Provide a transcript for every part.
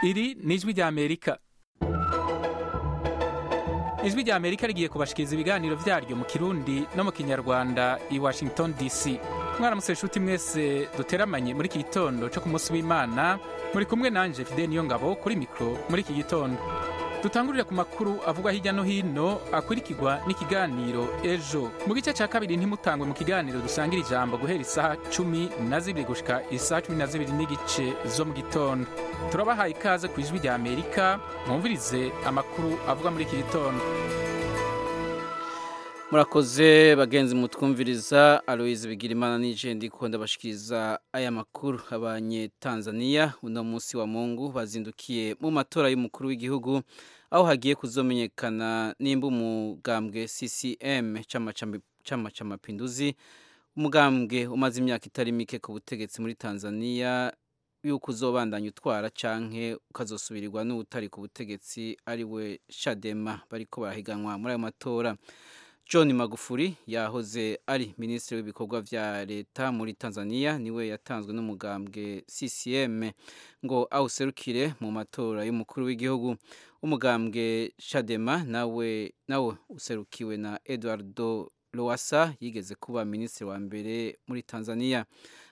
iri ni ijwi ry'amerika ijwi ry'amerika rigiye kubashikiriza ibiganiro byaryo mu kirundi no mu kinyarwanda i washington dc mwaramutse inshuti mwese duteramanye muri iki gitondo cyo ku munsi w'imana muri kumwe nanjye fide niyo ngabo kuri mikoro muri iki gitondo dutangurire ku makuru avugwa hirya no hino akurikirwa n'ikiganiro ejo mu gice cya kabiri ntimutangwe mu kiganiro dusangira ijambo guhera isaha cumi na zibiri gushika isaha cumi na zibiri n'igice zo mu gitondo turabahaye ikaze ku ijwi rya amerika mwumvirize amakuru avugwa muri iki gitondo murakoze bagenzi mutwumviriza aloyizi bigirimana n'ijendi kunda bashikiriza aya makuru abanye tanzania uno munsi wa mungu bazindukiye mu matora y'umukuru w'igihugu aho hagiye kuzomenyekana nimba umugambwe ccm cyama cy'amapinduzi umugambwe umaze imyaka itari mike ku butegetsi muri tanzania y'uko uzobandanya utwara canke ukazosubirirwa n'utari ku butegetsi ariwe shadema bariko barahiganwa muri ayo matora john magufuri yahoze ari minisitiri w'ibikorwa vya leta muri tanzania niwe yatanzwe n'umugambwe ccm ngo awuserukire mu matora y'umukuru w'igihugu umugambwe shadema nawe nawe userukiwe na eduardo lowasa yigeze kuba minisitiri wa mbere muri tanzania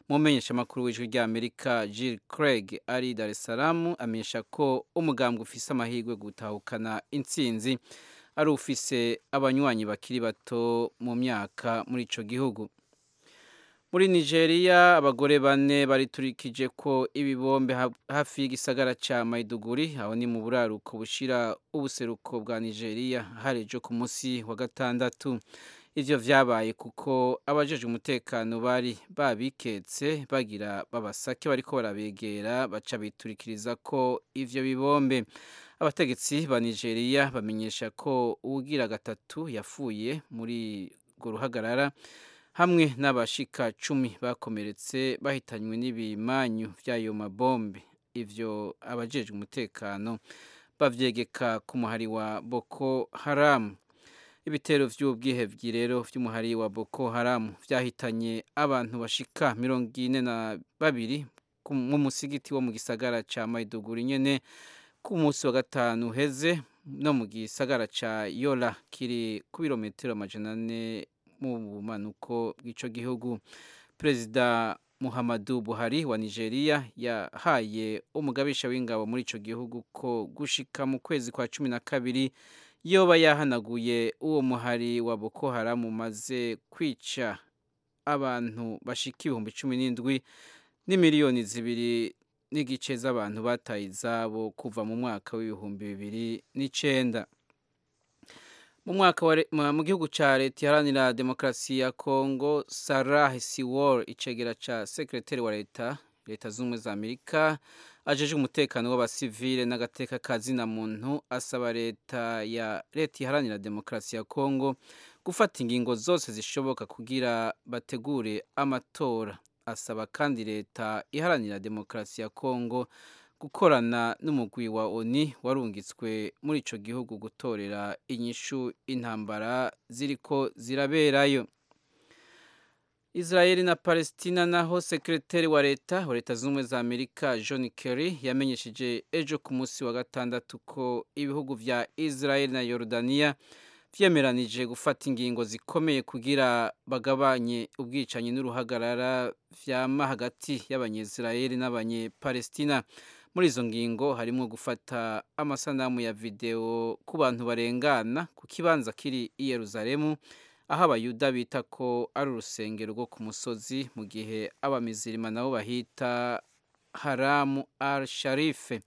mu menyeshamakuru w'ijwi ry'amerika jill craig ari dar es salaam amenyesha ko umugambwe ufise amahirwe gutahukana intsinzi ari ufise abanywanyi bakiri bato mu myaka muri ico gihugu muri nigeria abagore bane bariturikije ko ibibombe hafi y'igisagara ca maiduguri aho ni mu buraruko bushira ubuseruko bwa nigeria hari ejo ku munsi wa gatandatu ivyo vyabaye kuko abajejwe umutekano bari babiketse bagira babasake bariko barabegera baca biturikiriza ko ivyo bibombe abategetsi ba nigeria bamenyesha ko uwugira gatatu yafuye muri urwo ruhagarara hamwe n'abashika cumi bakomeretse bahitanywe n'ibimanyu vy'ayo mabombe ivyo abajejwe umutekano bavyegeka ku muhari wa boko haramu ibitero vy'ubwihebyi rero vy'umuhari wa boko haramu vyahitanye abantu bashika mirongo ine na babiri mu musigiti wo mu gisagara ca maiduguri nyene ku munsi wa gatanu uheze no mu gisagara ca yola kiri ku birometero amajana ane mu bumanuko bw'ico gihugu perezida muhammadu buhari wa nigeria yahaye umugabisha w'ingabo muri ico gihugu ko gushika mu kwezi kwa cumi na kabiri yoba yahanaguye uwo muhari wa boko haramu umaze kwica abantu bashika ibihumbi cumi n'indwi n'imiliyoni zibiri n'igice z'abantu bataye izabo kuva mu mwaka w'ibihumbi bibiri n'icenda mu mwaka mu gihugu cya leta iharanira demokarasi ya kongo sarah siwol icegera ca sekreteri wa leta leta z'ubumwe za amerika ajeje umutekano w'abasivile n'agateka ka zina muntu asaba leta ya leta iharanira demokarasi ya kongo gufata ingingo zose zishoboka kugira bategure amatora asaba kandi leta iharanira demokarasi ya kongo gukorana n'umugwi wa oni warungitswe muri ico gihugu gutorera inyishu intambara ziriko ziraberayo israeli na palestina naho sekreteri wa leta wa leta z'ubumwe za amerika john kerry yamenyesheje ejo ku munsi wa gatandatu ko ibihugu vya israeli na yorodaniya vyemeranije gufata ingingo zikomeye kugira bagabanye ubwicanyi n'uruhagarara vyama hagati y'abanyisraeli n'abanyepalestina muri izo ngingo harimo gufata amasanamu ya videwo ku bantu barengana ku kibanza kiri i yeruzalemu aho abayuda bita ko ari urusengero rwo ku musozi mu gihe abamizirima nabo bahita haramu al sharife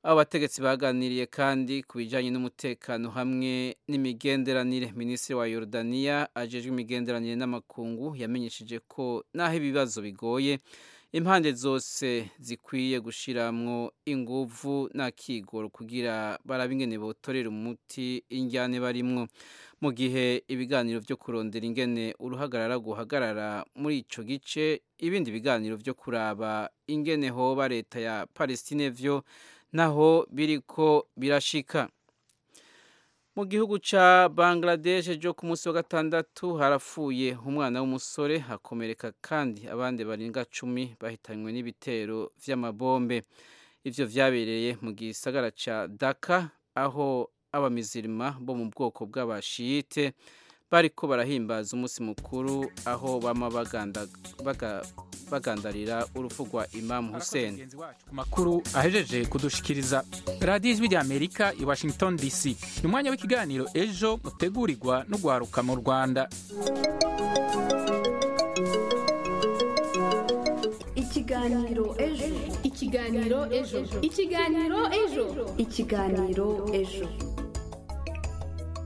abo bategetsi baganiriye kandi ku bijyanye n'umutekano hamwe n'imigenderanire minisitiri wa yorodaniya ajejwe imigenderanire n'amakungu yamenyesheje ko n'aho ibibazo bigoye impande zose zikwiye gushyiramo inguvu nta kigoro kugira barabe ingene botorera umuti injyane barimwo mu gihe ibiganiro byo kurondera ingene uruhagarara guhagarara muri ico gice ibindi biganiro byo kuraba ingene hoba leta ya palestine vyo naho biriko birashika mu gihugu ca bangladesh jo ku munsi wa gatandatu harapfuye umwana w'umusore hakomereka kandi abandi barenga cumi bahitanywe n'ibitero vy'amabombe ivyo vyabereye mu gisagara ca Dhaka aho abamizirima bo mu bwoko bw'abashiyite bariko barahimbaza umunsi mukuru aho bama baganda, baga, bagandarira urupfu rwa Imam Hussein ku makuru ahejeje kudushikiriza radiyo ijwi ry'amerika i washington dc ni umwanya w'ikiganiro ejo utegurirwa n'ugwaruka mu rwanda ikiganiro ejo ikiganiro ejo ikiganiro ejo ikiganiro ejo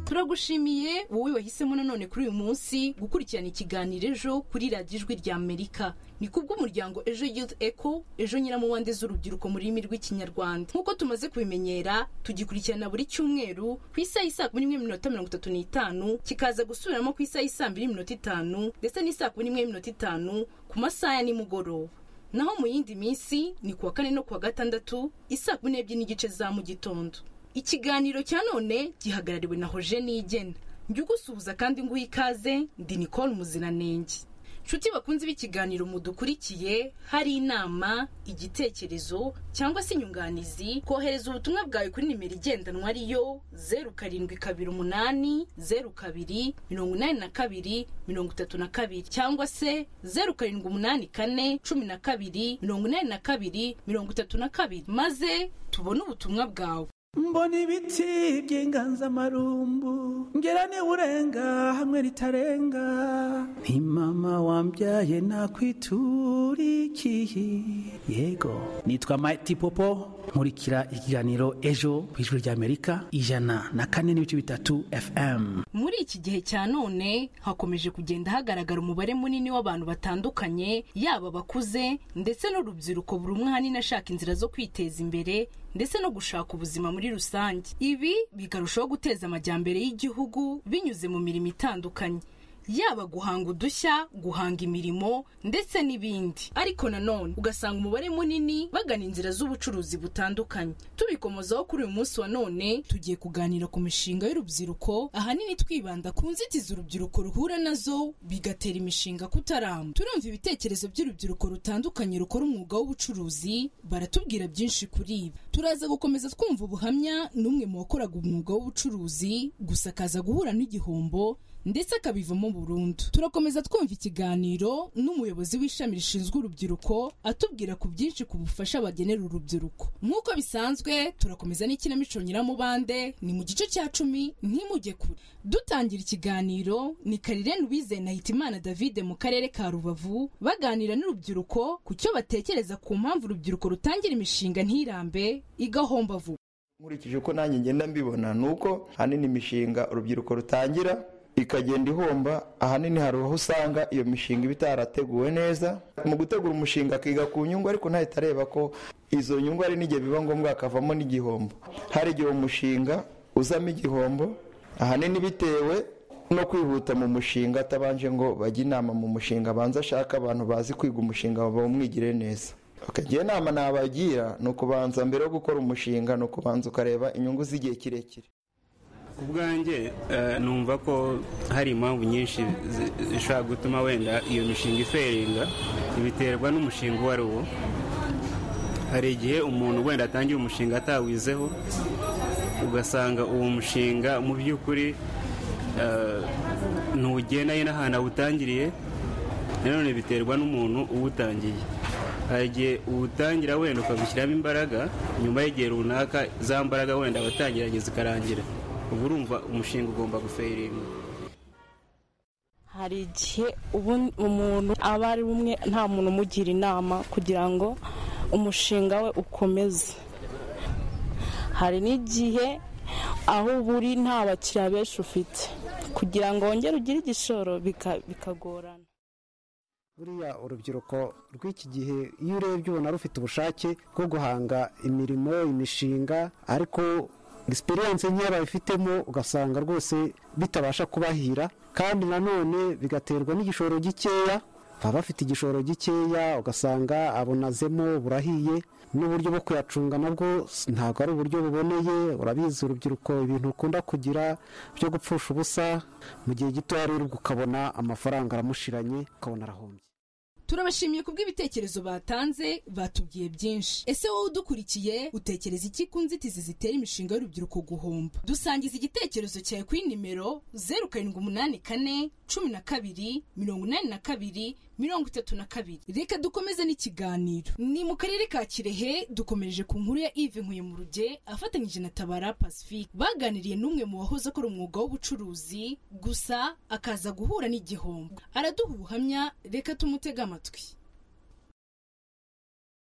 turagushimiye wowe wahisemo nanone kuri uyu munsi gukurikirana ikiganiro ejo kuri radiyo ijwi rya amerika ni kubw'umuryango ejo youth eco ejo nyiramuwande z'urubyiruko mu rurimi rw'ikinyarwanda nk'uko tumaze kubimenyera tugikurikirana buri cyumweru ku isaha y'i saa kumi n'imwe n'iminota mirongo itatu n'itanu kikaza gusubiramo ku isaha y'i saa mbiri n'iminota itanu ndetse n'isaa kumi n'imwe n'iminota itanu ku masaha ya nimugoroba naho mu yindi minsi ni kuwa kane no kuwa gatandatu isaa kumi n'ebyiri n'igice za mu gitondo ikiganiro cya none gihagarariwe na hoje nigena njya ugusuhuza kandi nguha ikaze ndi nicole muziranenge nshuti bakunze b'ikiganiro mudukurikiye hari inama igitekerezo cyangwa se inyunganizi kohereza ubutumwa bwawe kuri nimero igendanwa ariyo zeru karindwi kabiri umunani zeru kabiri mirongo inani na kabiri mirongo itatu na kabiri cyangwa se zeru karindwi umunani kane cumi na kabiri mirongo inani na kabiri mirongo itatu na kabiri maze tubone ubutumwa bwawe mbona ibiti by'inganzamarumbu ngera urenga hamwe ritarenga ni mama wambyaye nakwiturikiye yego nitwa Mighty Popo nkurikira ikiganiro ejo ku ijwi ry'amerika ijana na kane n'ibice bitatu fm muri iki gihe cya none hakomeje kugenda hagaragara umubare munini w'abantu batandukanye yaba abakuze ndetse n'urubyiruko buri umwe ahanini ashaka inzira zo kwiteza imbere ndetse no gushaka ubuzima muri rusange ibi bikarushaho guteza amajyambere y'igihugu binyuze mu mirimo itandukanye yaba guhanga udushya guhanga imirimo ndetse n'ibindi ariko nanone ugasanga umubare munini bagana inzira z'ubucuruzi butandukanye tubikomozaho kuri uyu munsi wa none tugiye kuganira ku mishinga y'urubyiruko ahanini twibanda ku nzitizi urubyiruko ruhura nazo bigatera imishinga kutaramba turumva ibitekerezo by'urubyiruko rutandukanye rukora umwuga w'ubucuruzi baratubwira byinshi kuri ibi turaza gukomeza twumva ubuhamya n'umwe mu wakoraga umwuga w'ubucuruzi gusa akaza guhura n'igihombo ndetse akabivamo burundu turakomeza twumva ikiganiro n'umuyobozi w'ishami rishinzwe urubyiruko atubwira ku byinshi ku bufasha bagenera urubyiruko nk'uko bisanzwe turakomeza n'ikinamico nyiramubande ni mu gice cya cumi ntimujye kure dutangira ikiganiro ni karirene wize na hitimana davide mu karere ka rubavu baganira n'urubyiruko ku cyo batekereza ku mpamvu urubyiruko rutangira imishinga ntirambe igahomba vuba nkurikije uko nanjye ngenda mbibona ni uko ahanini imishinga urubyiruko rutangira ikagenda ihomba ahanini hari aho usanga iyo mishinga iba itarateguwe neza mu gutegura umushinga akiga ku nyungu ariko ntahita areba ko izo nyungu hari n'igihe biba ngombwa hakavamo n'igihombo hari igihe umushinga uzamo igihombo ahanini bitewe no kwihuta mu mushinga atabanje ngo bajye inama mu mushinga abanza ashaka abantu bazi kwiga umushinga bamwigire neza akagira inama nabagira ni ukubanza mbere yo gukora umushinga ni ukubanza ukareba inyungu z'igihe kirekire ku bwanjye numva ko hari impamvu nyinshi zishobora gutuma wenda iyo mishinga iferinga biterwa n'umushinga uwo ari wo hari igihe umuntu wenda atangira umushinga atawizeho ugasanga uwo mushinga mu by'ukuri ntugenda ye n'ahantu awutangiriye nanone biterwa n'umuntu uwutangiye hari igihe uwutangira wenda ukabishyiramo imbaraga nyuma y'igihe runaka za mbaraga wenda watangiranye zikarangira uba urumva umushinga ugomba guferinga hari igihe umuntu aba ari umwe nta muntu umugira inama kugira ngo umushinga we ukomeze hari n'igihe aho uba uri nta bakiriya benshi ufite kugira ngo wongere ugire igishoro bikagorana buriya urubyiruko rw'iki gihe iyo urebye ubona rufite ubushake bwo guhanga imirimo imishinga ariko egisperiyanse nkeya babifitemo ugasanga rwose bitabasha kubahira kandi nanone bigaterwa n'igishoro gikeya baba bafite igishoro gikeya ugasanga abonazemo burahiye n'uburyo bwo kuyacunga nabwo ntabwo ari uburyo buboneye urabizi urubyiruko ibintu ukunda kugira byo gupfusha ubusa mu gihe gito rero ukabona amafaranga aramushiranye ukabona arahombye turabashimiye ku bw'ibitekerezo batanze batubwiye byinshi ese wowe udukurikiye utekereza iki ku nzitizi zitera imishinga y'urubyiruko guhomba dusangiza igitekerezo cyawe kuri nimero zeru karindwi umunani kane cumi na kabiri mirongo inani na kabiri mirongo itatu na kabiri reka dukomeze n'ikiganiro ni mu karere ka kirehe dukomereje ku nkuru ya ive nkuye mu ruge afatanyije na tabara pacifique baganiriye n'umwe mu wahoze akora umwuga w'ubucuruzi gusa akaza guhura n'igihombo araduha ubuhamya reka tumutege amatwi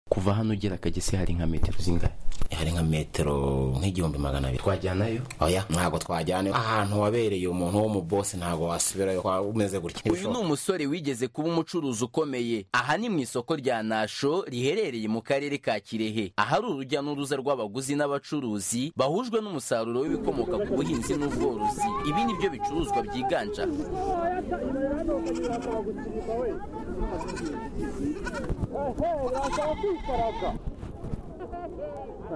kuva hano ugera kagese hari nka metero zingahe hari nka metero nk'igihumbi magana abiri twajyanayo oya ntabwo twajyana ahantu wabereye umuntu wo mu bosi ntabwo wasubirayo waba umeze gutya uyu ni umusore wigeze kuba umucuruzi ukomeye aha ni mu isoko rya nasho riherereye mu karere ka kirehe ahari urujya n'uruza rw'abaguzi n'abacuruzi bahujwe n'umusaruro w'ibikomoka ku buhinzi n'ubworozi ibi ni byo bicuruzwa byiganje aha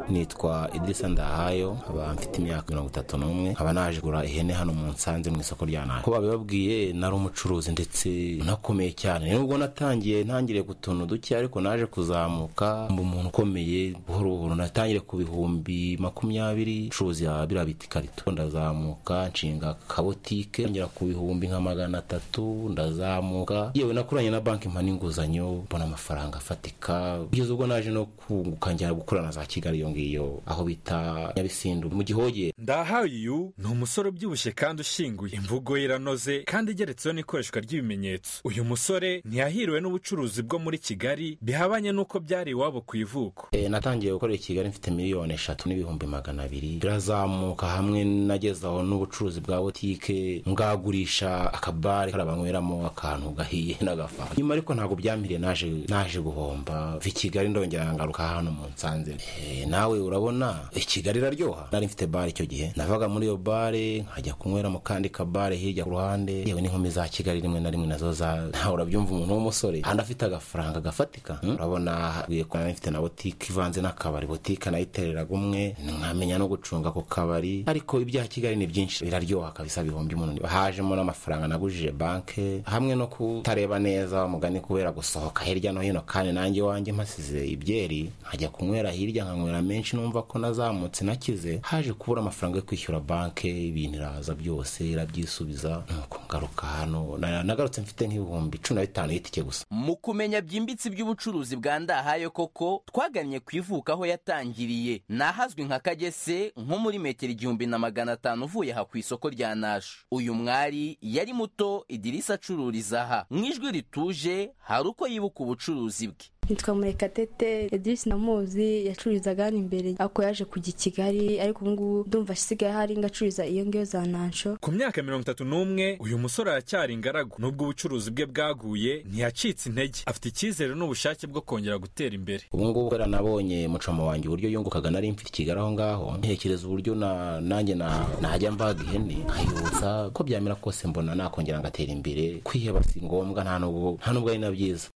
nitwa idirisa ndahayo nkaba mfite imyaka mirongo itatu n'umwe nkaba naje gura ihene hano mu nsanze mu isoko rya nabi ko babibabwiye nari umucuruzi ndetse nakomeye cyane nubwo natangiye ntangiriye ku tuntu duke ariko naje kuzamuka mba umuntu ukomeye buhoro buhoro natangire ku bihumbi makumyabiri ncuruzi ya biriya biti ikarito ndazamuka nshinga akabotike ngera ku bihumbi nka magana atatu ndazamuka yewe nakoranye na banki mpa n'inguzanyo mbona amafaranga afatika kugeza ubwo naje no kunguka njyana gukorana na za kigali iyo ngiyo aho bita nyabisindu mu gihoge ndahayu ni umusore ubyibushye kandi ushinguye imvugo ye iranoze kandi igeretseho n'ikoreshwa ry'ibimenyetso uyu musore ntiyahiriwe n'ubucuruzi bwo muri kigali bihabanye n'uko byari iwabo ku ivuko Eh, natangiye gukorera i kigali mfite miliyoni eshatu n'ibihumbi magana abiri birazamuka hamwe nagezaho n'ubucuruzi bwa botike ngagurisha akabare kariya banyweramo akantu gahiye n'agafanta nyuma ariko ntabwo byampiriye naje naje guhomba vi kigali ndongera ngaruka hano mu nsanze Eh, nawe urabona i kigali iraryoha nari mfite bare icyo gihe navaga muri iyo bare nkajya kunywera mu kandi kabare hirya ku ruhande yewe n'inkumi za kigali rimwe na rimwe nazo za ntawe urabyumva umuntu w'umusore handi afite agafaranga gafatika hmm? urabona hagiye kuba mfite na botike ivanze n'akabari botike nayitereraga umwe nkamenya no gucunga ako kabari ariko ibya kigali ni byinshi biraryoha kabisa bihumbi umuntu hajemo n'amafaranga nagujije banke hamwe no kutareba neza wa mugani kubera gusohoka hirya no hino kandi nanjye iwanjye mpasize ibyeri nkajya kunywera hirya nkanywera menshi numva ko nazamutse nakize haje kubura amafaranga yo kwishyura banke ibintu iraza byose irabyisubiza nuko ngaruka hano na- nagarutse mfite nk'ibihumbi cumi na bitanu y'itike gusa mu kumenya byimbitse iby'ubucuruzi bwa ndahayo koko twagannye ku ivuka aho yatangiriye ni ahazwi nka kagese nko muri metero igihumbi na magana atanu uvuye aha ku isoko rya nasho uyu mwari yari muto idirisa acururiza aha mu ijwi rituje hari uko yibuka ubucuruzi bwe nitwa murekatete edisi namuzi yacururizaga hano imbere ako yaje kujya i kigali ariko ubungubu ndumva asigaye ahari ngo acururiza iyo ngiyo za nansho ku myaka mirongo itatu n'umwe uyu musore aracyari ingaragu n'ubwo ubucuruzi bwe bwaguye ntiyacitse intege afite icyizere n'ubushake bwo kongera gutera imbere ubu ngubu kubera nabonye mucoma wanjye uburyo yungukaga nari mfite ikigali aho ngaho ntekereza uburyo na- nanjye na- najya mbaga ihene nkayotsa ko byamera kose mbona nakongera ngatera imbere kwiheba si ngombwa nta n'ubwo nta n'ubwo ari na byiza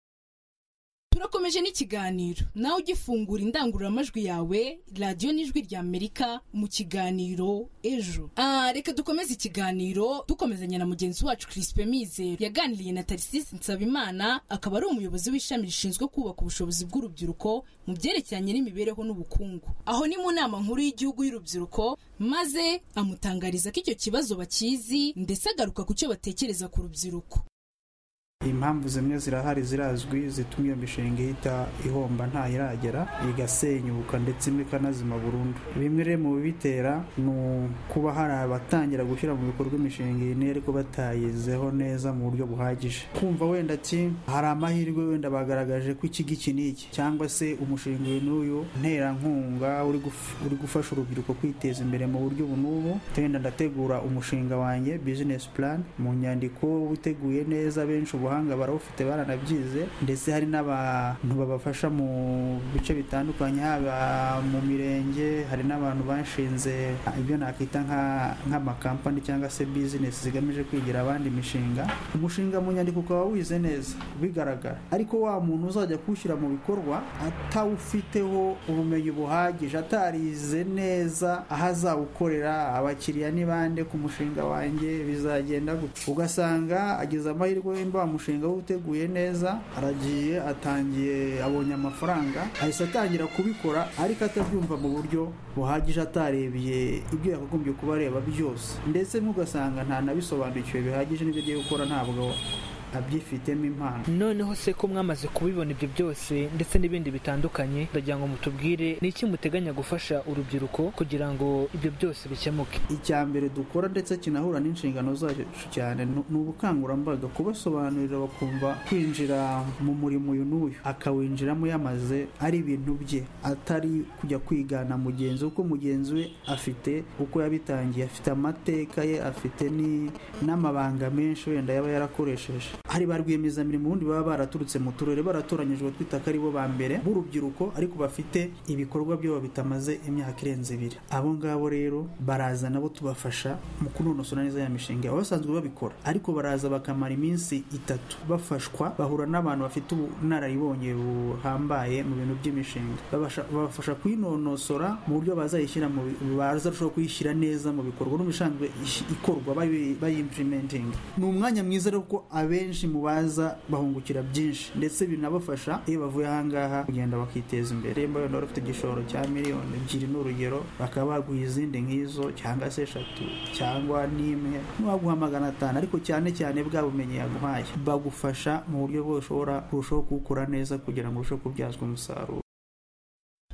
turakomeje n'ikiganiro nawe ujya ufungura indangururamajwi yawe radiyo n'ijwi rya amerika mu kiganiro ejo Ah, reka dukomeze ikiganiro dukomezanya na mugenzi wacu chrispe mizero yaganiriye na tarisisi nsabimana akaba ari umuyobozi w'ishami rishinzwe kubaka ubushobozi bw'urubyiruko mu byerekeranye n'imibereho n'ubukungu aho ni mu nama nkuru y'igihugu y'urubyiruko maze amutangariza ko icyo kibazo bakizi ndetse agaruka ku cyo batekereza ku rubyiruko impamvu zimwe zirahari zirazwi zituma iyo mishinga ihita ihomba ntayiragera igasenyuka ndetse imwe ikanazima burundu bimwe rero mu bibitera ni kuba hari abatangira gushyira mu bikorwa imishinga iyi n'iyo ariko batayizeho neza mu buryo buhagije kumva wenda ati hari amahirwe wenda bagaragaje ko iki ngiki n'iki cyangwa se umushinga uyu n'uyu nterankunga uri guf- uri gufasha urubyiruko kwiteza imbere mu buryo ubu n'ubu wenda ndategura umushinga wanjye business plan mu nyandiko witeguye neza benshi ubuhanga barawufite baranabyize ndetse hari n'abantu babafasha mu bice bitandukanye haba mu mirenge hari n'abantu bashinze ibyo nakwita nka- nk'amakampani cyangwa se bizinesi zigamije kwigira abandi imishinga umushinga mu nyandiko ukaba wize neza bigaragara ariko wa muntu uzajya kuwushyira mu bikorwa atawufiteho ubumenyi buhagije atarize neza aho azawukorera abakiriya ni bande ku mushinga wanjye bizagenda gutya ugasanga agize amahirwe wenda wa mushinga we uteguye neza aragiye atangiye abonye amafaranga ahise atangira kubikora ariko atabyumva mu buryo buhagije atarebye ibyo yakagombye kuba areba byose ndetse n'ugasanga ntanabisobanukiwe bihagije n'ibyo agiye gukora ntabwo abyifitemo impano noneho se ko mwamaze kubibona ibyo byose ndetse n'ibindi bitandukanye ndagira ngo mutubwire ni iki muteganya gufasha urubyiruko kugira ngo ibyo byose bikemuke icya mbere dukora ndetse kinahura n'inshingano zacu cyane ni- ni ubukangurambaga kubasobanurira bakumva kwinjira mu murimo uyu n'uyu akawinjiramo yamaze ari ibintu bye atari kujya kwigana mugenzi we kuko mugenzi we afite uko yabitangiye afite amateka ye afite ni- n'amabanga menshi wenda yaba yarakoresheje hari ba rwiyemezamirimo ubundi baba baraturutse mu turere baratoranyijwe twita ko ari bo ba mbere b'urubyiruko ariko bafite ibikorwa byabo bitamaze imyaka irenze ibiri abo ngabo rero baraza nabo tubafasha mu kunonosora neza ya mishinga baba basanzwe babikora ariko baraza bakamara iminsi itatu bafashwa bahura n'abantu bafite ubunararibonye buhambaye mu bintu by'imishinga Babasha- babafasha kuyinonosora mu buryo bazayishyira mu bi- bazarushaho kuyishyira neza mu bikorwa n'ubusanzwe ish- ikorwa bayi- bayimplementinga ni umwanya mwiza rero kuko abenshi mu baza bahungukira byinshi ndetse binabafasha iyo bavuye ahangaha kugenda bakiteza imbere niba wenda wari ufite igishoro cya miliyoni ebyiri n'urugero bakaba baguha izindi nk'izo cyangwa se eshatu cyangwa n'imwe n'uwaguha magana atanu ariko cyane cyane bwa bumenyi yaguhaye bagufasha mu buryo bwose ushobora kurushaho kuwukora neza kugira ngo urusheho kubyazwa umusaruro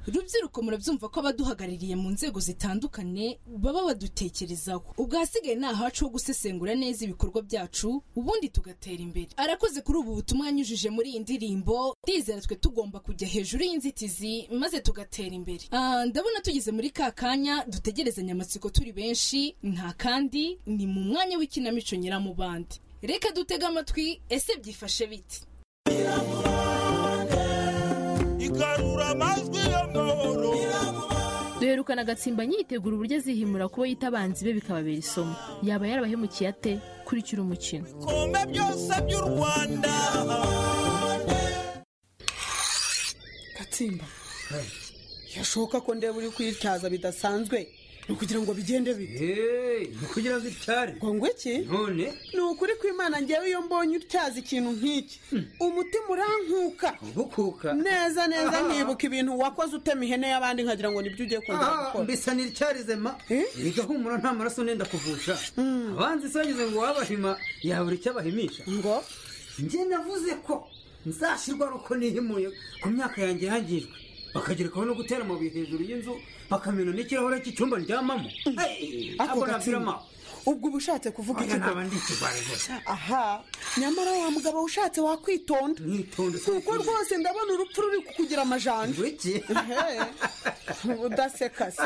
rubyiruko murabyumva ko abaduhagarariye mu nzego zitandukanye baba badutekerezaho ubwo ahasigaye ni ahacu ho gusesengura neza ibikorwa byacu ubundi tugatera imbere arakoze kuri ubu butumwa yanyujije muri iyi ndirimbo ndizera twe tugomba kujya hejuru y'inzitizi maze tugatera imbere Ah, ndabona tugeze muri ka kanya dutegerezanya amatsiko turi benshi nta kandi ni mu mwanya w'ikinamico nyiramubande reka dutege amatwi ese byifashe bite igarura amajwi y'amahoro duherukana agatsimba nyitegura uburyo azihimura kubo yita abanzi be bikababera isomo yaba yarabahemukiye ate kurikira umukino bikombe byose by'u rwanda gatsimba yashoboka ko ndeba uri kwityaza bidasanzwe ni ukugira ngo bigende bite ni ukugira ngo ityare ngo ngwe iki none ni ukuri kw'imana ngewe iyo mbonye utyaza ikintu nk'iki umutima urankuka gukuka neza neza Aha. nkibuka ibintu wakoze utema ihene y'abandi nkagira ngo nibyo ugiye kongera Ah, gukora mbisa ntiricyarizema erega humura nta maraso nenda kuvusha abanzi sagize ngo wabahima yabura icyo abahimisha ngo njye navuze ko nzashyirwa ari uko nihimuye ku myaka yanjye yangijwe bakagerekaho no gutera amabuye hejuru y'inzu bakamena n'ikirahure cy'icyumba ndyamamo Hey, Ako abo gatsima. nabwirama ubwo uba ushatse kuvuga oya iki naba ndi ikigwari rwose aha nyamara wa mugabo ushatse wakwitonda kuko rwose ndabona urupfu ruri kukugira amajanja Ehe, udaseka se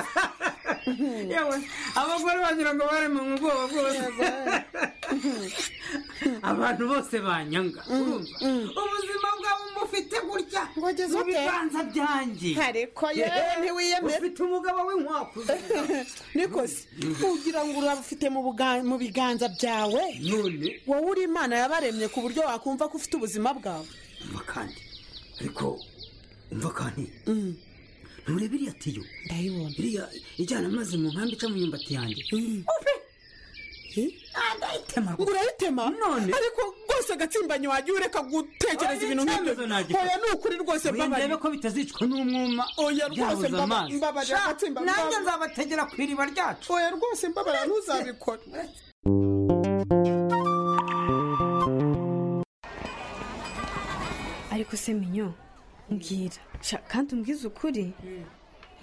yewe abagore bagira ngo bare mu bwoba bwose abantu bose banyanga urumva ubuzima bwabo mufite gutya ngo ageze mu ute? biganza byanjye ariko yewe ntiwiyemere ufite umugabo w'inkwaku niko se ugira ngo urabufite mu buga- mu biganza byawe none wowe uri imana yabaremye ku buryo wakumva ko ufite ubuzima bwawe umva kandi ariko umva kandi nturebe iriya tiyo ndayibona iriya ijyana amazi mu nkambi ica mu myumbati yanjye Upe! ndayitema ngo urayitema none ariko rwose agatsimbanyi wagiye ureka gutekereza ibintu nk'ibyo oya ni ukuri rwose mbabariye ndebe ko bitazicwa n'umwuma oya rwose byabuze mbaba- amazi mbabarira Sha, agatsimba nanjye mbaba- nzabategera ku iriba ryacu oya rwose mbabarira ntuzabikore ariko se minyo mbwira Sha, kandi umbwize ukuri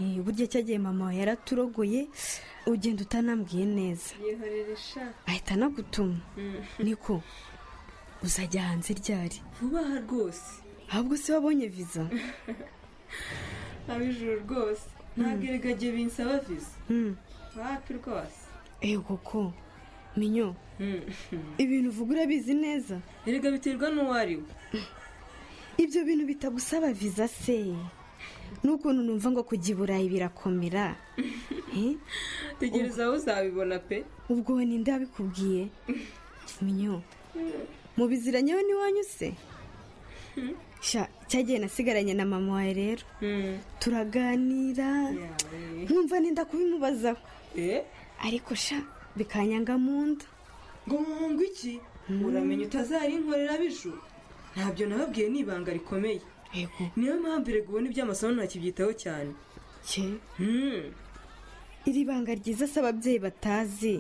Eh, burya cyagiye mama wawe yaraturogoye ugenda utanambwiye neza ahita anagutuma niko uzajya hanze ryari vuba aha rwose ahubwo se wabonye viza abijuru rwose ntabwo erigage binsaba viza Mm. hafi rwose Eh, koko minyo ibintu uvuga urabizi neza erega biterwa n'uwo ari we ibyo bintu bitagusaba viza se n'ukuntu numva ngo kujya i burayi birakomera Eh? tegereza aho uzabibona pe ubwo we ninde wabikubwiye minyo mu bizira nyewe ntiwanyuse sha cyagiye nasigaranye na mama wawe rero turaganira nkumva nenda kubimubazaho ariko sha bikanyanga mu nda ngo ngo iki uramenye utazarinkorera b'ijuru ntabyo nababwiye ni ibanga rikomeye niyo mpamvu erega ubu n'iby'amasomo ntakibyitaho cyane iri banga ryiza se ababyeyi batazi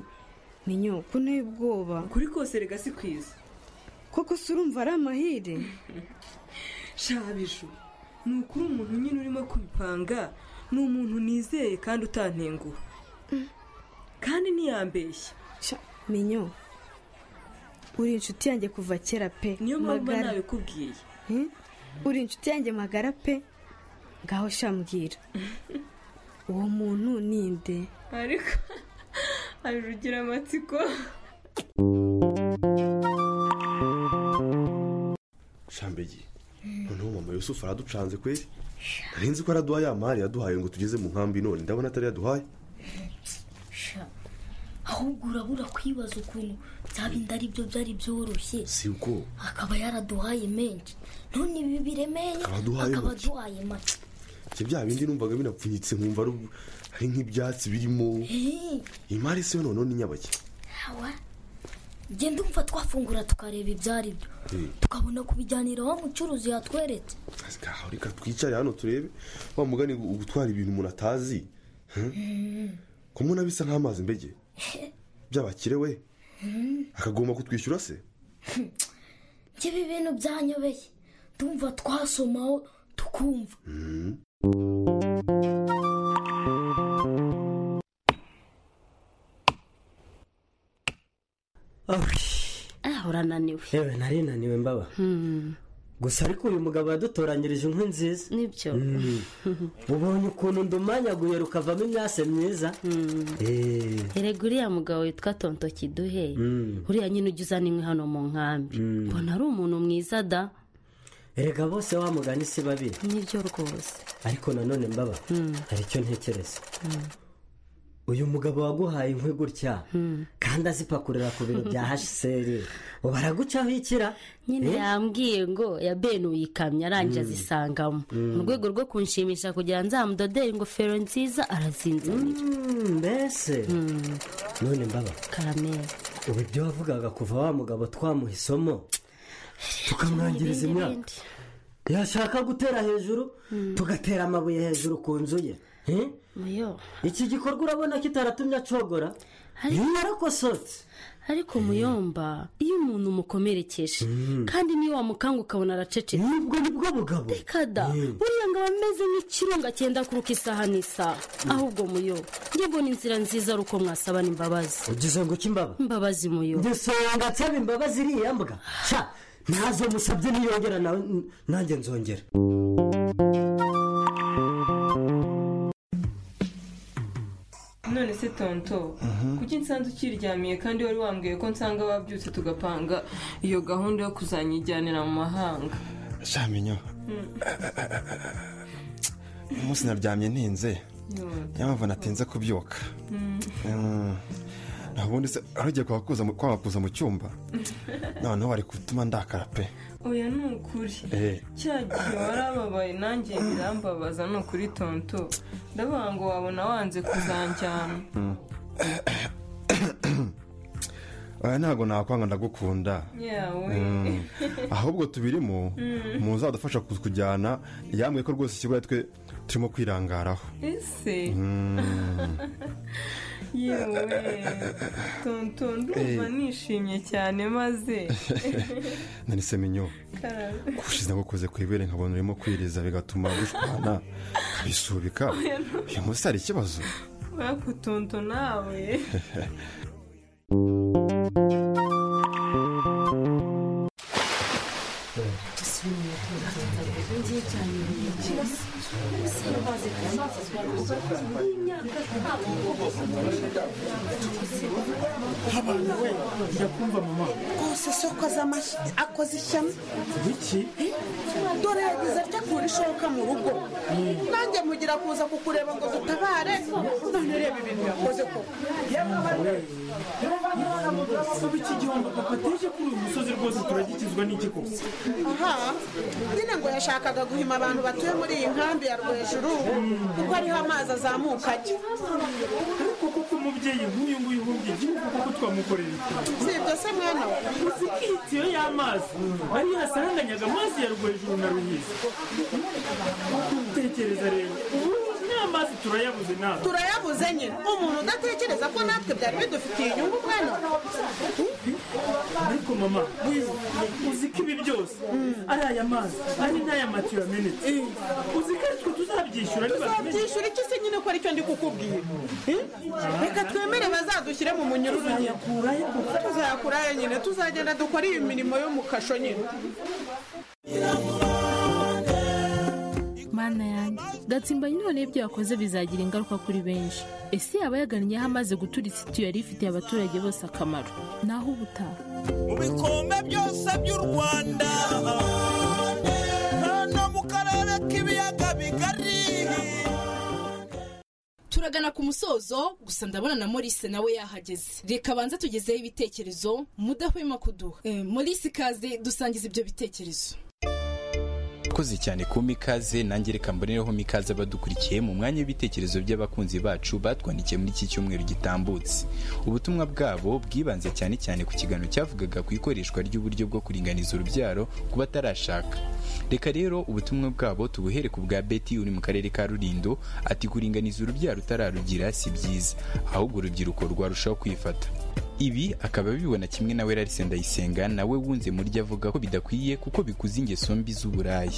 menyo ko nteye ubwoba kuri kose rega si kwiza koko se urumva ari amahire shabiju ni ukuri umuntu nyine urimo kubipanga ni umuntu nizeye kandi utantenguha kandi ntiyambeshya menyo uri inshuti yanjye kuva kera pe niyo mpamvu mba magara nabikubwiye Hmm? uri inshuti yanjye magara pe ngaho shambwira uwo muntu ni nde ariko abirugira amatsiko shambegi noneho mama yusufu araducanze kweri nari nzi ko araduha ya mari yaduhaye ngo tugeze mu nkambi none ndabona atari yaduhaye sha ahubwo urabura kwibaza ukuntu byaba inda ari byo byari byoroshye si ubwoba akaba yaraduhaye menshi none ibi biremeye Akaba aduhaye akaba make. aduhaye make ibyo bya bindi numvaga binapfunyitse nkumva ari ubu- ari nk'ibyatsi birimo Eh, iyi mari si yo noneho ni nyabake awa genda umva twafungura tukareba ibyo ari byo tukabona kubijyanira wa mucuruzi yatweretse Aho reka twicare hano turebe wa mugani gu- gutwara ibintu umuntu atazi kumubona bisa nk'amazi mbege by'abakire we Hmm. akagomba kutwishyura se njye ibi bintu byanyobeye ndumva twasomaho tukumva ah urananiwe yewe nari naniwe mbaba Hmm, gusa ariko uyu mugabo yadutoranyirije inkwi nziza nibyo Mm. ubonye ukuntu ndumanyaguye rukavamo imyase myiza Eh, erega uriya mugabo witwa tonto kiduhe mm. uriya nyine ujya uzana inkwi hano mu nkambi Mm. mbona ari umuntu mwiza da erega bose wa mugani si babi nibyo rwose ariko nanone mbaba Mm. hari icyo ntekereza Mm. uyu mugabo waguhaye inkwi gutya kandi azipakurira ku biro bya hsr ubu aragucaho ikira nyine Eh? yambwiye ngo yabenuye ikamyo arangije Mm. azisangamo Mm. mu rwego rwo kunshimisha kugira ngo nzamudodere ingofero nziza arazinzanira mbese none mbaba karameza ubu ibyo wavugaga kuva wa mugabo twamuha isomo tukamwangiriza Ibindi, imyaka yashaka gutera hejuru tugatera amabuye hejuru ku nzu ye Eh? muyo iki gikorwa urabona kitaratumye acogora niba yarakosoretse ariko muyomba iyo umuntu umukomerekeje kandi niyo wamukanga ukabona aracecetse nibwo nibwo bugabo reka da buriya ngo aba ameze nk'ikirunga cyenda kuruka isaha n'isaha ahubwo muyo njye mbona inzira nziza ari uko mwasabana imbabazi ugize ngo iki imbaba imbabazi muyo ngisonga nsaba imbabazi iriya mbwa sha ntazo musabye niyongera nawe n- nanjye nzongera none se tonto kuki nsanze ukiryamiye kandi wari wambwiye ko nsanga wabyutse tugapanga iyo gahunda yo kuzanyijyanira mu mahanga shamenyo Mm. uyu munsi naryamye ninze Yo. niyo mpamvu natinze kubyuka Mm. Mm. naho ubundi se arugiye kwabakuza mu- kwabakuza mu cyumba noneho bari gutuma ndakara pe oya ni ukuri Eh. cya gihe warababaye nanjye birambabaza ni ukuri tonto ndavuga ngo wabona wanze kuzanjyana Mm. oya ntabwo nakwanga ndagukunda yawe Mm. ahubwo tubirimo Mm. muzadufasha kujyana yambwiye ko rwose ikigo twe turimo kwirangaraho ese Mm. yewe tonto ndumva Eh. nishimye cyane maze nani se minyo Karame. gushize ngukoze ku ibere nkabona urimo kwiriza bigatuma dushwana bisubika Oya, no. uyu munsi hari ikibazo Mwaka utuntu nawe ndakumva mama rwose soko z'amashyi akoze ishyano biki dore yagize atya kura ishoka mu rugo nanjye mugira kuza kukureba ngo dutabare none reba ibintu yakoze koko kuba iki gihombo papa ateje kuri uyu musozi rwose turagikizwa n'iki kose aha nyine ngo yashakaga guhima abantu batuye muri iyi nkambi ya rwejuru kuko ariho amazi azamuka ajya ariko kuko mubyeyi nk'uyu nguyu ubumbye igihugu kuko twamukorera iki si ibyo se mwana we uzi ko itiyo y'amazi ariyo yasaranganyaga amazi ya rwejuru na ruhiza tekereza rero ubu n'amazi turayabuze nawe turayabuze nyine umuntu udatekereza ko natwe byari bidufitiye inyungu mwana we ariko mama uzi ko ibi byose ari aya mazi ari n'aya matiyo yamenetse uzi ko aritwe tuzabyishyura tuzabyishyura iki se nyine ko aricyo ndi kukubwira Eh? reka twemere bazadushyire mu munyururu nyine tuzayakurayo nyine tuzagenda dukore iyi mirimo yo mu kasho nyine mana yanjye gatsimbanyi none ibyo yakoze bizagira ingaruka kuri benshi ese yaba yagannyeho amaze guturitsa itiyo yari ifitiye abaturage bose akamaro naho ubutaha mu bikombe byose by'u rwanda no mu karere k'ibiyaga bigari turagana ku musozo gusa ndabona na Maurice nawe yahageze reka banza tugezeho ibitekerezo mudahwema kuduha Eh, Maurice ikaze dusangiza ibyo bitekerezo Murakoze cyane ku mikaze nanjye reka mbonereho mikaze abadukurikiye mu mwanya w'ibitekerezo by'abakunzi bacu batwandikiye muri iki cyumweru gitambutse ubutumwa bwabo bwibanze cyane cyane ku kiganiro cyavugaga ku ikoreshwa ry'uburyo bwo kuringaniza urubyaro ku batarashaka reka rero ubutumwa bwabo tubuhere ku bwa beti uri mu karere ka rurindo ati kuringaniza urubyaro utararugira si byiza ahubwo urubyiruko rwarushaho kwifata ibi akaba abibona kimwe na Larisse Ndayisenga nawe wunze murya avuga ko bidakwiye kuko bikuza ingeso mbi z'uburaya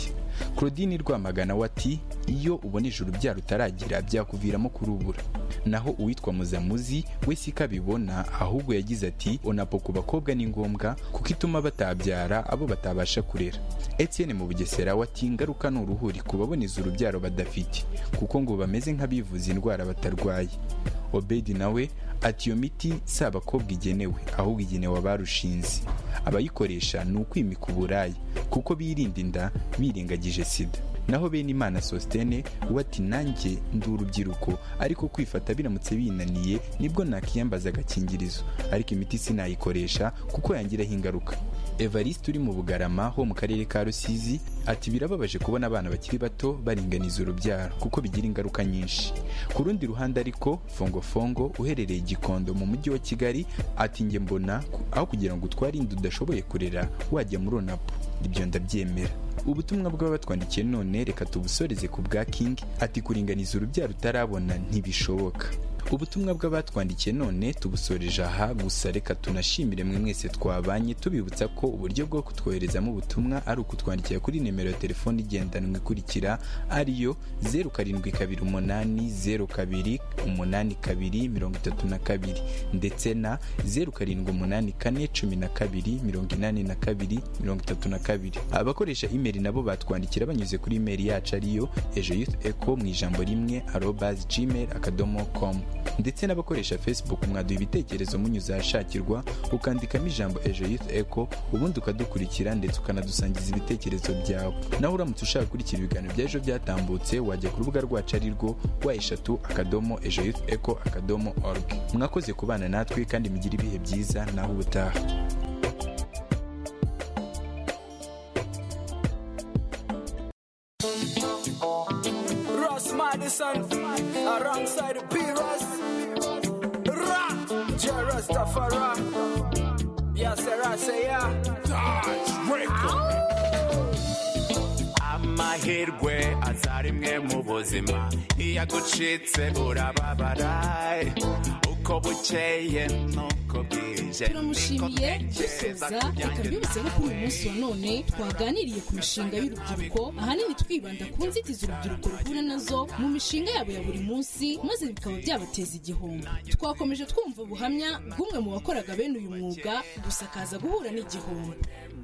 claudine rwamagana we ati iyo uboneje urubyaro utaragira byakuviramo kurubura naho uwitwa muzamuzi we si ko abibona ahubwo yagize ati onapo ku bakobwa ni ngombwa kuko ituma batabyara abo batabasha kurera etienne mu bugesera we ati ingaruka ni uruhuri ku baboneza urubyaro badafite kuko ngo bameze nk'abivuza indwara batarwaye obedi nawe ati iyo miti si abakobwa igenewe ahubwo igenewe abarushinze abayikoresha ni ukwimika uburaya kuko birinda inda birengagije sida naho bene imana sositene we ati nanjye ndi urubyiruko ariko kwifata biramutse binaniye nibwo nakiyambaza agakingirizo ariko imiti sinayikoresha kuko yangiraho ingaruka evariste uri mu bugarama ho mu karere ka rusizi ati birababaje kubona abana bakiri bato baringaniza urubyaro kuko bigira ingaruka nyinshi ku rundi ruhande ariko fongofongo uherereye gikondo mu mujyi wa kigali ati njye mbona aho kugira ngo utware inda udashoboye kurera wajya muri onapu ibyo ndabyemera ubutumwa bw'abatwandikiye none reka tubusoreze ku bwa king ati kuringaniza urubyaro utarabona ntibishoboka ubutumwa bw'abatwandikiye none tubusoreje aha gusa reka tunashimire mwe mwese twabanye tubibutsa ko uburyo bwo kutwoherezamo ubutumwa ari ukutwandikira kuri nimero ya telefoni igendanwa ikurikira ariyo zeru karindwi kabiri umunani zeru kabiri umunani kabiri mirongo itatu na kabiri ndetse na zeru karindwi umunani kane cumi na kabiri mirongo inani na kabiri mirongo itatu na kabiri abakoresha imeri nabo batwandikira banyuze kuri imeri yacu ariyo ejo yuth eco mu ijambo rimwe arobazi gmail akadomo komu ndetse n'abakoresha facebook mwaduha ibitekerezo munyuze ahashakirwa ukandikamo ijambo ejo youth eco ubundi ukadukurikira ndetse ukanadusangiza ibitekerezo byawe naho uramutse ushaka gukurikira ibiganiro bya ejo byatambutse wajya ku rubuga rwacu ari rwo wa eshatu akadomo ejo youth eco akadomo org mwakoze kubana natwe kandi mugire ibihe byiza naho ubutaha Ross Madison alongside B Ross Ra Jerus Tafara Yasera Seya Dodge amahirwe aza rimwe mu buzima iyo agucitse urababara uko bukeye nuko bwije turamushimiye dusoza reka mbibutse ko kuri uyu munsi wa none twaganiriye ku mishinga y'urubyiruko ahanini twibanda ku nzitizi urubyiruko ruhura nazo mu mishinga yabo ya buri munsi maze bikaba byabateza igihombo twakomeje twumva ubuhamya bw'umwe mu bakoraga bene uyu mwuga gusa akaza guhura n'igihombo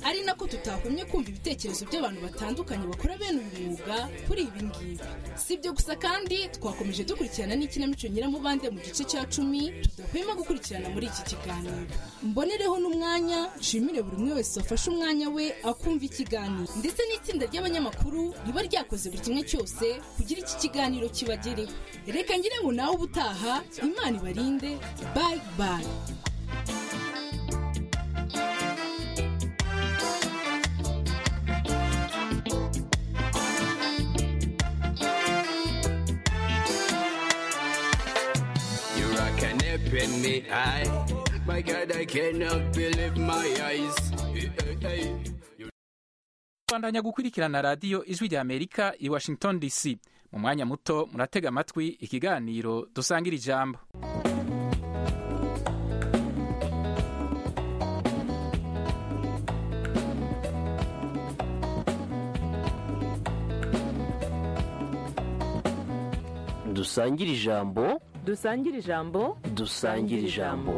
ari nako tutahumye kumva ibitekerezo by'abantu batandukanye bakora bene uyu mwuga kuri ibi ngibi si ibyo gusa kandi twakomeje dukurikirana n'ikinamico nyiramubande mu gice cya cumi tudahwema gukurikirana muri iki kiganiro mbonereho n'umwanya nshimire buri umwe wese wafashe umwanya we akumva ikiganiro ndetse n'itsinda ry'abanyamakuru riba ryakoze buri kimwe cyose kugira iki kiganiro kibagereho reka ngire ngo nawe ubutaha imana ibarinde bayi bayi You rockin' it, open me eye. My God, I cannot believe my eyes. Eh, eh, eh. bandanya gukurikirana radiyo ijwi rya amerika i washington dc mu mwanya muto muratega amatwi ikiganiro dusangira ijambo dusangire ijambo dusangire ijambo dusangire ijambo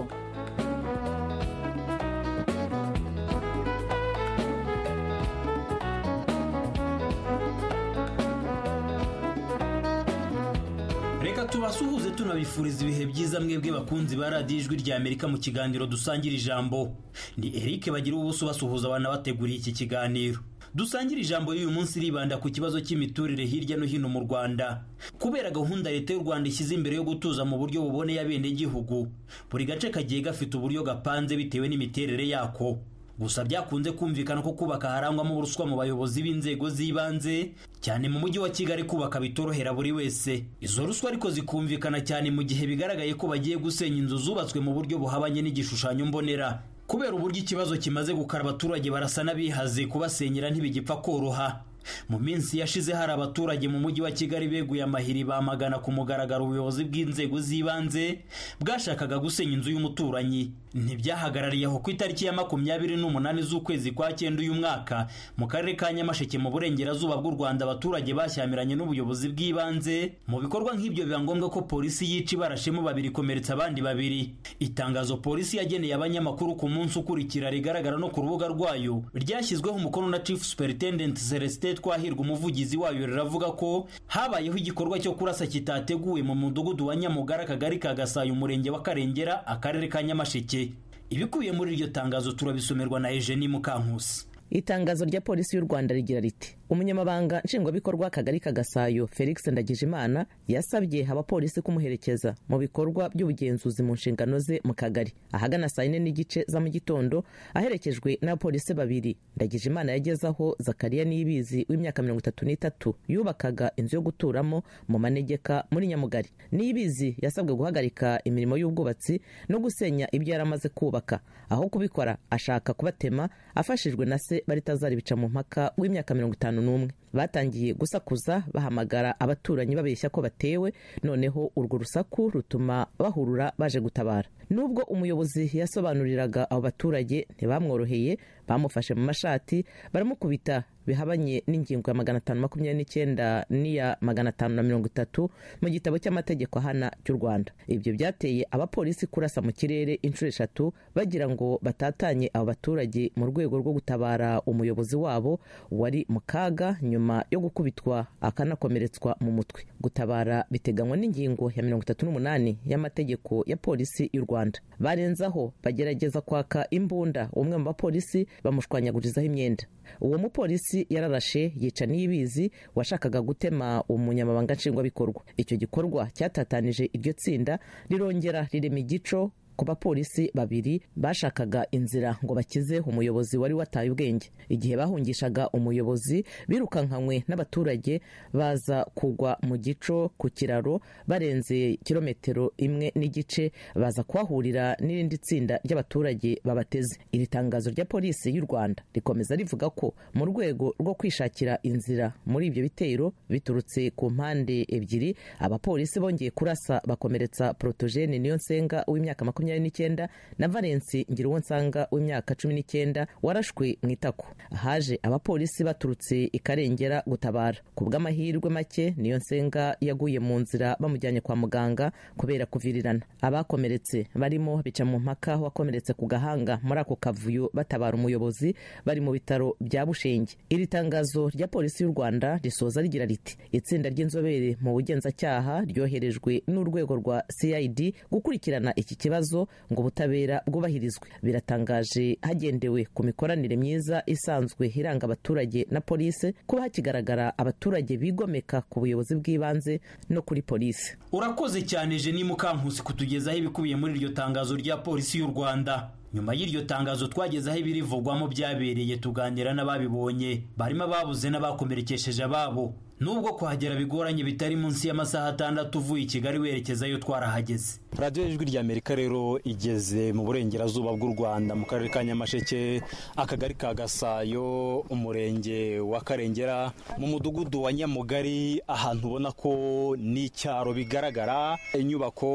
reka tubasuhuze tunabifuriza ibihe byiza mwebwe bakunzi ba radiyo ijwi rya amerika mu kiganiro dusangira ijambo ni eric bagira ubuso basuhuza abana bateguriye iki kiganiro dusangira ijambo y'uyu munsi ribanda ku kibazo cy'imiturire hirya no hino mu rwanda kubera gahunda leta y'u rwanda ishyize imbere yo gutuza mu buryo buboneye abenegihugu buri gace kagiye gafite uburyo gapanze bitewe n'imiterere yako gusa byakunze kumvikana ko kubaka harangwamo ubuswa mu bayobozi b'inzego z'ibanze cyane mu mujyi wa kigali kubaka bitorohera buri wese izo ruswa ariko zikumvikana cyane mu gihe bigaragaye ko bagiye gusenya inzu zubatswe mu buryo buhabanye n'igishushanyo mbonera kubera uburyo ikibazo kimaze gukara abaturage barasa n'abihaze kubasenyera ntibigipfa koroha mu minsi yashize hari abaturage mu mujyi wa kigali beguye amahiri bamagana ku mugaragaro ubuyobozi bw'inzego z'ibanze bwashakaga gusenya inzu y'umuturanyi ntibyahagarariye aho ku itariki ya makumyabiri n'umunani z'ukwezi kwa cyenda uyu mwaka mu karere ka nyamasheke mu burengerazuba bw'u rwanda abaturage bashyamiranye n'ubuyobozi bw'ibanze mu bikorwa nk'ibyo biba ngombwa ko polisi yica ibarashemo babiri ikomeretsa abandi babiri itangazo polisi yageneye abanyamakuru ku munsi ukurikira rigaragara no ku rubuga rwayo ryashyizweho umukono na chief superintendent celestin twahirwa umuvugizi wayo riravuga ko habayeho igikorwa cyo kurasa kitateguwe mu mudugudu wa nyamugara akagari ka gasayo umurenge wa karengera akarere ka nyamasheke ibikubiye muri iryo tangazo turabisomerwa na Eugenie Mukankusi itangazo rya polisi y'u rwanda rigira riti umunyamabanga nshingwabikorwa akagari ka gasayo felix ndagijimana yasabye abapolisi kumuherekeza mu bikorwa by'ubugenzuzi mu nshingano ze mu kagari ahagana saa yine n'igice za mu gitondo aherekejwe n'abapolisi babiri ndagijimana yageze aho zakariya niyibizi w'imyaka mirongo itatu n'itatu yubakaga inzu yo guturamo mu manegeka muri nyamugari niyibizi yasabwe guhagarika imirimo y'ubwubatsi no gusenya ibyo yari amaze kubaka aho kubikora ashaka kubatema afashijwe na se baritazari bica mu mpaka w'imyaka mirongo itanu n'umwe batangiye gusakuza bahamagara abaturanyi babeshya ko batewe noneho urwo rusaku rutuma bahurura baje gutabara nubwo umuyobozi yasobanuriraga abo baturage ntibamworoheye bamufashe mu mashati baramukubita bihabanye n'ingingo ya magana atanu makumyabiri n'icyenda n'iya magana atanu na mirongo itatu mu gitabo cy'amategeko ahana cy'u rwanda ibyo byateye abapolisi kurasa mu kirere inshuro eshatu bagira ngo batatanye abo baturage mu rwego rwo gutabara umuyobozi wabo wari mu kaga nyuma yo gukubitwa akanakomeretswa mu mutwe gutabara biteganywa n'ingingo ya mirongo itatu n'umunani y'amategeko ya polisi y'u rwanda barenzaho bagerageza kwaka imbunda umwe mu bapolisi bamushwanyagurizaho imyenda uwo mupolisi yararashe yica n'ibizi washakaga gutema umunyamabanga nshingwabikorwa icyo gikorwa cyatatanije iryo tsinda rirongera rirema igico ku bapolisi babiri bashakaga inzira ngo bakize umuyobozi wari wataye ubwenge igihe bahungishaga umuyobozi birukankanywe n'abaturage baza kugwa mu gico ku kiraro barenze kilometero imwe n'igice baza kuhahurira n'irindi tsinda ry'abaturage babateze iri tangazo rya polisi y'u rwanda rikomeza rivuga ko mu rwego rwo kwishakira inzira muri ibyo bitero biturutse ku mpande ebyiri abapolisi bongeye kurasa bakomeretsa porotogene niyo nsenga w'imyaka makumyabiri makumyabiri n'icyenda na valensi ngira nsanga w'imyaka cumi n'icyenda warashwe mu itako haje abapolisi baturutse ikarengera gutabara ku bw'amahirwe make niyo nsenga yaguye mu nzira bamujyanye kwa muganga kubera kuvirirana abakomeretse barimo bica mu mpaka wakomeretse ku gahanga muri ako kavuyo batabara umuyobozi bari mu bitaro bya bushenge iri tangazo rya polisi y'u rwanda risoza rigira riti itsinda ry'inzobere mu bugenzacyaha ryoherejwe n'urwego rwa cid gukurikirana iki kibazo ngo ubutabera bwubahirizwe biratangaje hagendewe ku mikoranire myiza isanzwe iranga abaturage na polisi kuba hakigaragara abaturage bigomeka ku buyobozi bw'ibanze no kuri polisi urakoze cyane jeni mukankusi kutugezaho ibikubiye muri iryo tangazo rya polisi y'u rwanda nyuma y'iryo tangazo twagezeho ibirivugwamo byabereye tuganira n'ababibonye barimo ababuze n'abakomerekesheje ababo nubwo kuhagera bigoranye bitari munsi y'amasaha atandatu uvuye i kigali werekezayo twarahageze radiyo ijwi rya amerika rero igeze mu burengerazuba bw'u rwanda mu karere ka nyamasheke akagari ka gasayo umurenge wa karengera mu mudugudu wa nyamugari ahantu ubona ko ni icyaro bigaragara inyubako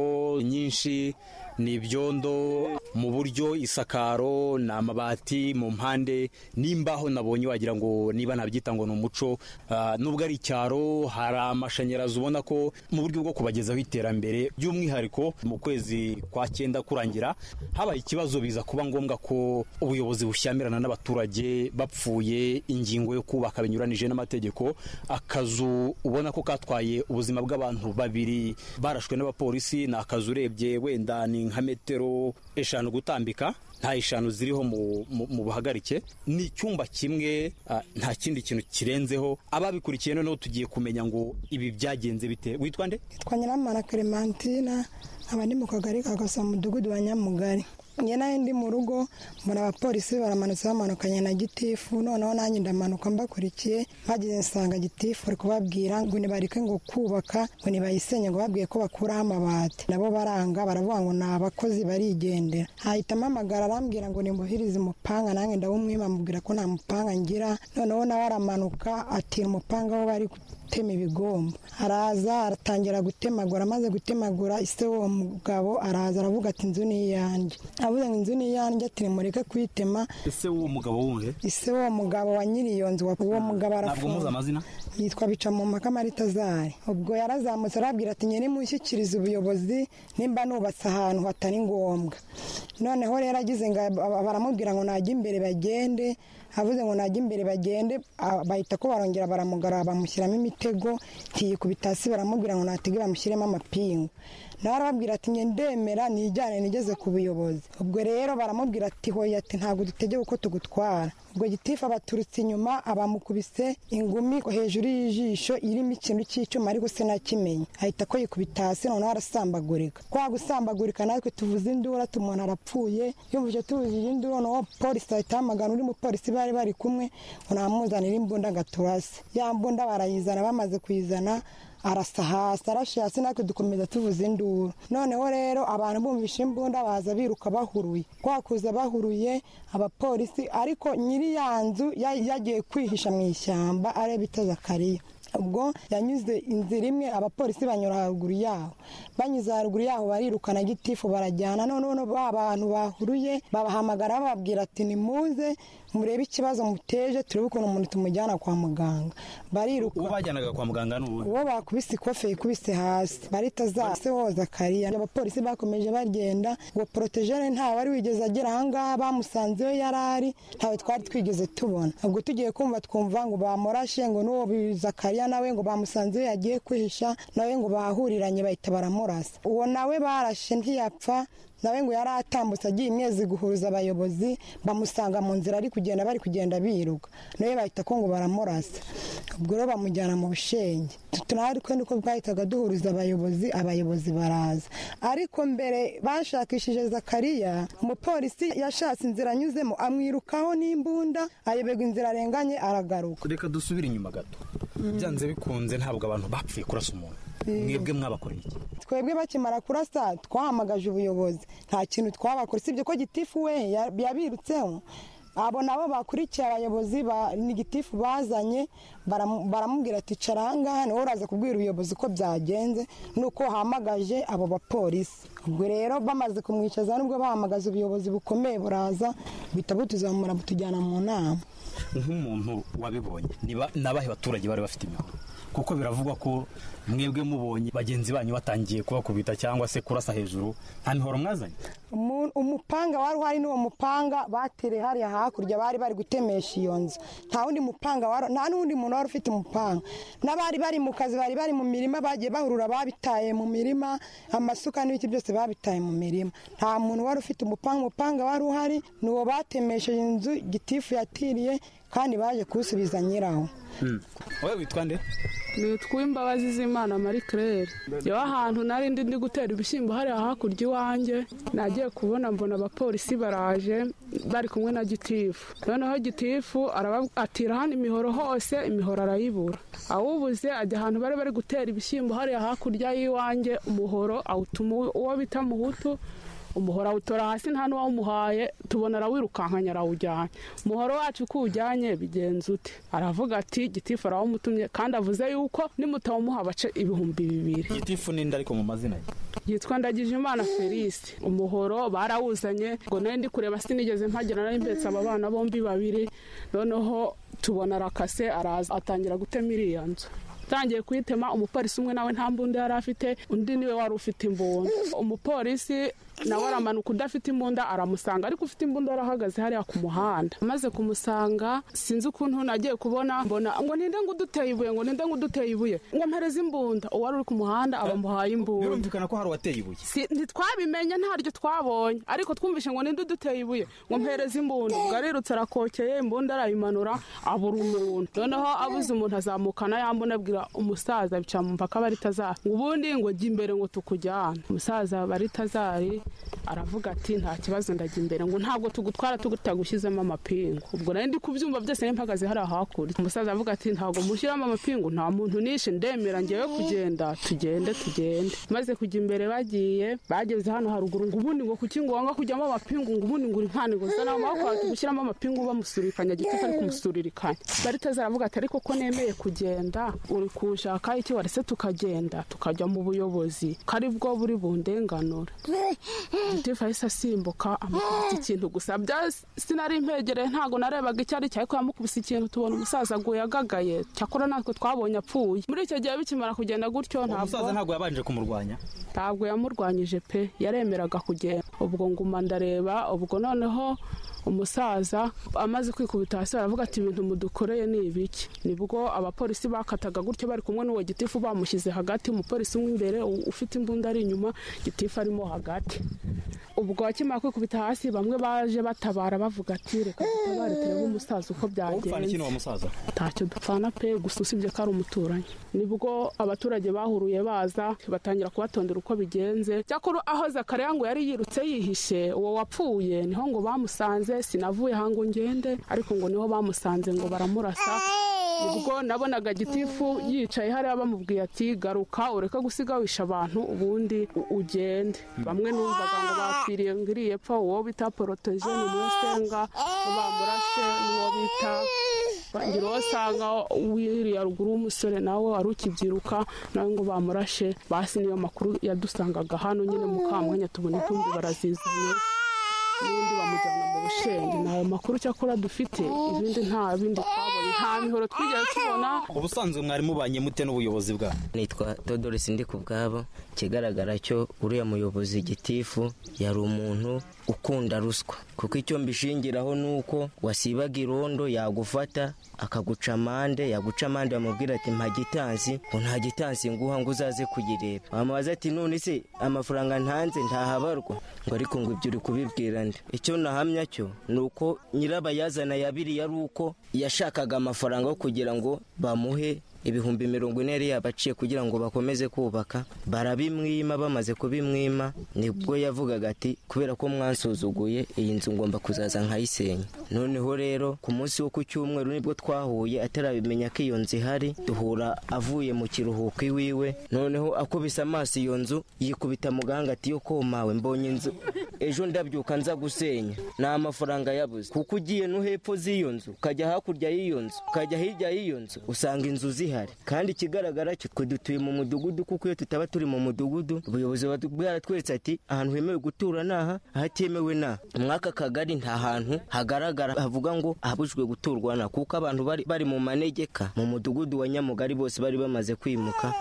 nyinshi ni ibyondo mu buryo isakaro ni amabati mu mpande n'imbaho nabonye wagira ngo niba nabyita ngo ni umuco Ah, nubwo ari icyaro hari amashanyarazi ubona ko mu buryo bwo kubagezaho iterambere by'umwihariko mu kwezi kwa cyenda kurangira habaye ikibazo biza kuba ngombwa ko ubuyobozi bushyamirana n'abaturage bapfuye ingingo yo kubaka binyuranije n'amategeko akazu ubona ko katwaye ubuzima bw'abantu babiri barashwe n'abapolisi ni akazu urebye wenda ni nka metero eshanu gutambika nta eshanu ziriho mu, mu, mu buhagarike ni icyumba kimwe ah, nta kindi kintu kirenzeho ababikurikiye noneho tugiye kumenya ngo ibi byagenze bite witwa nde twa nyiramana clementine nkaba ndi mu kagari ka gasa mudugudu wa nyamugari njye nayo ndi mu rugo mbona abapolisi baramanutse bamanukanye na gitifu noneho nanjye ndamanuka mbakurikiye mpageze nsanga gitifu ari kubabwira ngo nibareke ngo kubaka ngo nibayisenye ngo babwiye ko bakuraho amabati nabo baranga baravuga ngo ni abakozi barigendera hahita mpamagara arambwira ngo nimuhirize umupanga nanjye ndawumwima amubwira ko nta mupanga ngira noneho nawe aramanuka atira umupanga wo bari gutema ibigomba araza aratangira gutemagura amaze gutemagura ise uwo mugabo araza aravuga ati inzu ni iyanjye avuze ngo inzu ni iyanjye ati nimureke kuyitema ese w'uwo mugabo wundi ise uwo mugabo wa nyiri iyo nzu wa- uwo mugabo ntabwo muzi arafunze amazina yitwa bicamumpaka maritazari ubwo yarazamutse arabwira ati nyine mushyikirize ubuyobozi nimba nubatse ahantu hatari ngombwa noneho rero agize ngo aba- baramubwira ngo najya imbere bagende avuze ngo najya imbere bagende ah, bahita ko barongera baramugarura bamushyiramo imitego ntiyikubita hasi baramubwira ngo natege bamushyiremo amapingu nawe arababwira ati njye ndemera nijyane nigeze ku buyobozi ubwo rero baramubwira ati hoya ati ntabwo dutegeye uko tugutwara ubwo gitifu abaturutse inyuma abamukubise ingumi hejuru y'ijisho irimo ikintu cy'icyuma ariko se nakimenye ahita ko yikubita hasi noneho arasambagurika kwa gusambagurika natwe tuvuze indura ati umuntu arapfuye yumvise tuvuzije induru noneho polisi ahita ahamagara undi mupolisi bari bari kumwe ngo namuzanire imbunda agaturase ya mbunda barayizana bamaze kuyizana arasa hasi arashe hasi natwe dukomeza tuvuza induru noneho rero abantu bumvisha imbunda baza biruka bahuruye kwa kuza bahuruye abapolisi ariko nyiri ya nzu ya- yagiye kwihisha mu ishyamba areba itazakariya ubwo yanyuze inzira imwe abapolisi banyura haruguru yaho banyuze haruguru yaho barirukana gitifu barajyana noneho no- ba bantu bahuruye babahamagara bababwira ati nimuze murebe ikibazo muteje turebe ukuntu umuntu tumujyana kwa muganga bariruka uwo bajyanaga kwa muganga n'ubu uwo bakubise ikofe yikubise hasi barita zase woza kariya abapolisi bakomeje bagenda uwo porotejene nta wari wigeze agera ahangaha bamusanze iyo yari ari ntawe twari twigeze tubona ubwo tugiye kumva twumva ngo bamurashe ngo n'uwo bizakariya nawe ngo bamusanze iyo yagiye kwihisha nawe ngo bahuriranye bahita baramurasa uwo nawe barashe ntiyapfa nawe ngo yari atambutse agiye imyezi guhuza abayobozi bamusanga mu nzira ari kugenda bari kugenda biruka nawe bahita ko ngo baramurasa ubwo rero bamujyana mu bushenge tunari kandi ko bwahitaga duhuriza abayobozi abayobozi baraza ariko mbere bashakishije zakariya umupolisi yashatse inzira anyuzemo amwirukaho n'imbunda ayoberwa inzira arenganye aragaruka reka dusubire inyuma gato byanze bikunze ntabwo abantu bapfuye kurasa umuntu Mm. mwebwe mwabakoreye iki twebwe bakimara kurasa twahamagaje ubuyobozi nta kintu twabakora usibye ko gitifu we ya- yabirutseho abo nabo bakurikiye abayobozi ba- ni gitifu bazanye baramu- baramubwira ati cara ahangaha niwe uraza kubwira ubuyobozi ko byagenze nuko wahamagaje abo bapolisi ubwo rero bamaze kumwicaza nubwo bahamagaza ubuyobozi bukomeye buraza buhita butuzamura butujyana mu nama nk'umuntu wabibonye ni ba- ni abahe baturage bari bafite imihoro kuko biravugwa ko mwebwe mubonye bagenzi banyu batangiye kubakubita cyangwa se kurasa hejuru nta mihoro mwazanye Umu- umupanga wari uhari n'uwo mupanga batere hariya hakurya bari bari gutemesha iyo nzu nta wundi mupanga wari nta n'undi muntu wari ufite umupanga n'abari bari mu kazi bari bari mu mirima bagiye bahurura babitaye mu mirima amasuka n'ibiti byose babitaye mu mirima nta muntu wari ufite umupanga umupanga wari uhari ni uwo batemesheje inzu gitifu yatiriye kandi baje kuwusubiza nyirawo wowe witwa nde nitwa imbabazi z'imana marie claire yewe ahantu nari ndi ndi gutera ibishyimbo hariya hakurya iwanjye nagiye kubona mbona abapolisi baraje bari kumwe na gitifu noneho gitifu araba- atira hano imihoro hose imihoro arayibura awubuze ajya ahantu bari bari gutera ibishyimbo hariya hakurya y'iwanjye umuhoro awutuma uwo bita muhutu umuhoro awutora hasi nta n'uwawumuhaye tubona arawirukankanya arawujyanye umuhoro wacu uko uwujyanye bigenza ute aravuga ati gitifu arawumutumye kandi avuze yuko nimutawumuha bace ibihumbi bibiri gitifu ninde ariko mu mazina ye yitwa ndagijimana felisi umuhoro barawuzanye ngo nari ndi kureba sinigeze mpagera nari mbetse aba bana bombi babiri noneho tubona arakase araza atangira gutema iriya nzu atangiye kuyitema umupolisi umwe nawe nta mbunda yari afite undi niwe wari ufite imbunda umupolisi nawe aramanuka udafite imbunda aramusanga ariko ufite imbunda arahagaze hariya ku muhanda amaze kumusanga sinzi ukuntu nagiye kubona mbona ngo ninde ngo uduteye ibuye ngo ninde ngo uduteye ibuye ngo mpereze imbunda uwari uri ku muhanda abamuhaye imbunda birumvikana ko hari uwateye ibuye Si- ntitwabimenye ntaryo twabonye ariko twumvishe ngo ninde uduteye ibuye ngo mpereze imbunda ubwo arirutse arakokeye imbunda arayimanura abura umuntu noneho abuze umuntu azamukana yambona abwira umusaza bicara mu mpaka baritazari ngo ubundi ngo jya imbere ngo tukujyane umusaza baritazari aravuga ati nta kibazo ndajya imbere ngo ntabwo tugutwara tutagushyizemo amapingu ubwo nari ndi kubyumva byose nari mpagaze hariya hakurya umusaza avuga ati ntabwo mushyiramo amapingu nta muntu nishe ndemera ngewe kugenda tugende tugende maze kujya imbere bagiye bageze hano haruguru ngo ubundi ngo kuki ngo wanga kujyamo amapingu ngo ubundi ngo uri nkani ngo zana amaboko wawe tugushyiramo amapingu bamusurikanya gitifu ari kumusuririkanya baritaza aravuga ati ariko ko nemeye kugenda uri kushaka iki warese tukagenda tukajya mu buyobozi ko ari bwo buri bundenganura gitifu ahise asimbuka amukubita ikintu gusa bya sinari impegereye ntabwo narebaga icyo ari cyo ariko yamukubise ikintu tubona umusaza aguye agagaye cyakora natwe twabonye apfuye muri icyo gihe bikimara kugenda gutyo umusaza ntabwo ntabwo yabanje kumurwanya ntabwo yamurwanyije pe yaremeraga kugenda ubwo nguma ndareba ubwo noneho umusaza amaze kwikubita hasi aravuga ati ibintu mudukoreye ni ibiki nibwo abapolisi bakataga gutyo bari kumwe n'uwo gitifu bamushyize hagati umupolisi umwe imbere u- ufite imbunda ari inyuma gitifu arimo hagati ubwo akimara kwikubita hasi bamwe baje batabara bavuga ati reka dutabare turebe umusaza uko upfana iki byagenze ni wa musaza ntacyo dupfana pe gusa usibye ko ari umuturanyi nibwo abaturage bahuruye baza batangira kubatondera uko bigenze cyakora aho zakariya ngo yari yirutse yihishe uwo wapfuye niho ngo bamusanze sinavuye aha ngo ngende ariko ngo niho bamusanze ngo baramurasa ubwo nabonaga gitifu yicaye hariya bamubwiye ati garuka ureke gusiga wisha abantu ubundi u- ugende bamwe numvaga ngo bapfiriye ngo iriye pfa uwo bita poroteje ni umwe usenga bamurashe n'uwo bita ngira uwo asanga wiriya ruguru w'umusore nawe wari ukibyiruka nawe ngo bamurashe basi niyo makuru yadusangaga hano nyine mu kamwanya tubona intumbi barazizanye n'ubundi bamujyana mu bushenge ni ayo makuru cyakora dufite ibindi nta bindi twabonye nta mihoro twigeze tubona ubusanzwe mwari mubanye mute n'ubuyobozi bwabo nitwa dodori sindi ku bwabo ikigaragara cyo uriya muyobozi gitifu yari umuntu ukunda ruswa kuko icyo mbishingiraho ni uko wasibaga irondo yagufata akaguca amande yaguca amande bamubwira ati mpa gitansi ngo nta gitansi nguha ngo uzaze kuyireba wamubaza ati none se amafaranga ntanze ntahabarwa ngo ariko ngo ibyo uri kubibwira nde icyo nahamya cyo ni uko nyirabayazana yabiriye ari uko yashakaga amafaranga yo kugira ngo bamuhe ibihumbi mirongo ine yari yabaciye kugira ngo bakomeze kubaka barabimwima bamaze kubimwima nibwo yavugaga ati kubera ko mwansuzuguye iyi nzu ngomba kuzaza nkayisenya noneho rero ku munsi wo ku cyumweru nibwo twahuye atarabimenya ko iyo nzu ihari duhura avuye mu kiruhuko iwiwe noneho akubise amaso iyo nzu yikubita mu gahanga ati yo komawe mbonye inzu ejo ndabyuka nza gusenya ni amafaranga yabuze kuko ugiye no hepfo z'iyo nzu ukajya hakurya y'iyo nzu ukajya hirya y'iyo nzu usanga inzu zihari kandi ikigaragara cyo twe dutuye mu mudugudu kuko iyo tutaba turi mu mudugudu ubuyobozi buba bwaratweretse ati ahantu hemewe gutura ni aha ahatemewe ni aha muri aka kagari nta hantu hagaragara havuga ngo ahabujwe guturwa na kuko abantu bari bari mu manegeka mu mudugudu wa nyamugari bose bari bamaze kwimuka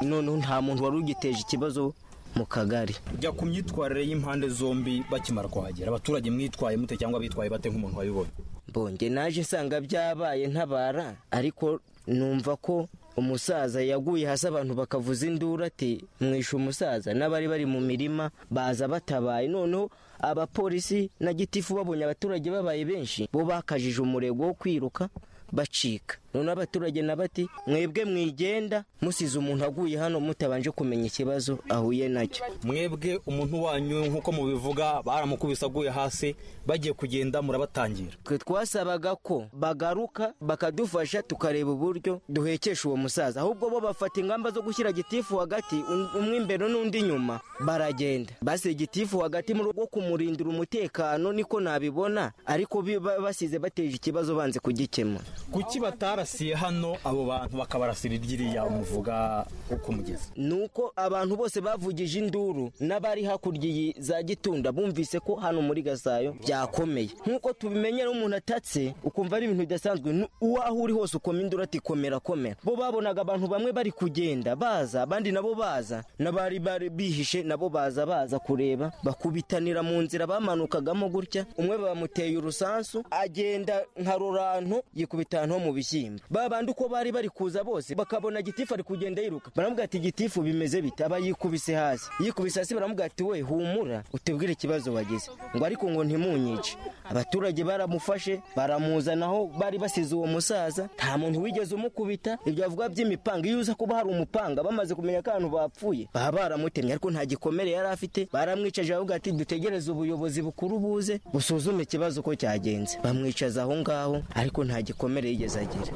noneho nta muntu wari ugiteje ikibazo mu kagari jya ku myitwarire y'impande zombi bakimara kuhagera abaturage mwitwaye mute cyangwa bitwaye bate nk'umuntu wabibonye mbonge naje nsanga byabaye ntabara ariko numva ko umusaza yaguye hasi abantu bakavuza induru ati mwishe umusaza n'abari bari mu mirima baza batabaye noneho abapolisi na gitifu babonye abaturage babaye benshi bo bakajije umurego wo kwiruka bacika noneho abaturage na bati mwebwe mwigenda musize umuntu aguye hano mutabanje kumenya ikibazo ahuye nacyo mwebwe umuntu wanyu nk'uko mubivuga baramukubise aguye hasi bagiye kugenda murabatangira twe twasabaga ko bagaruka bakadufasha tukareba uburyo duhekesha uwo musaza ahubwo bo bafata ingamba zo gushyira gitifu hagati um- umwe imbere n'undi inyuma baragenda basize gitifu hagati mu rwo kumurindira umutekano niko nabibona ariko bi- ba- basize bateje ikibazo banze kugikemura kuki batarasiye hano abo bantu bakabarasira iryiriya muvuga uko mugeze nuko abantu bose bavugije induru n'abari hakurya iyi za gitunda bumvise ko hano muri gasayo byakomeye nk'uko tubimenyera umuntu atatse ukumva ari ibintu bidasanzwe nu- uwaho uri hose ukoma induru ati komera komera bo babonaga abantu bamwe bari kugenda baza abandi nabo baza n'abari bari bihishe nabo baza baza kureba bakubitanira mu nzira bamanukagamo gutya umwe bamuteye urusansu agenda nka rurantu yikubita ahantu ho mu bishyimbo ba bandi uko bari bari kuza bose bakabona gitifu ari kugenda yiruka baramubwira ati gitifu bimeze bite aba yikubise hasi yikubise hasi baramubwira ati we humura utubwire ikibazo wagize ngo ariko ngo ntimunyice abaturage baramufashe baramuzanaho bari basize uwo musaza nta muntu wigeze umukubita ibyo bavuga by'imipanga iyo uza kuba hari umupanga bamaze kumenya ko ahantu bapfuye baba baramutemye ariko nta gikomere yari afite baramwicaje bavuga ati dutegereze ubuyobozi bukuru buze busuzume ikibazo uko cyagenze bamwicaza aho ngaho ariko nta gikomere yigeze agira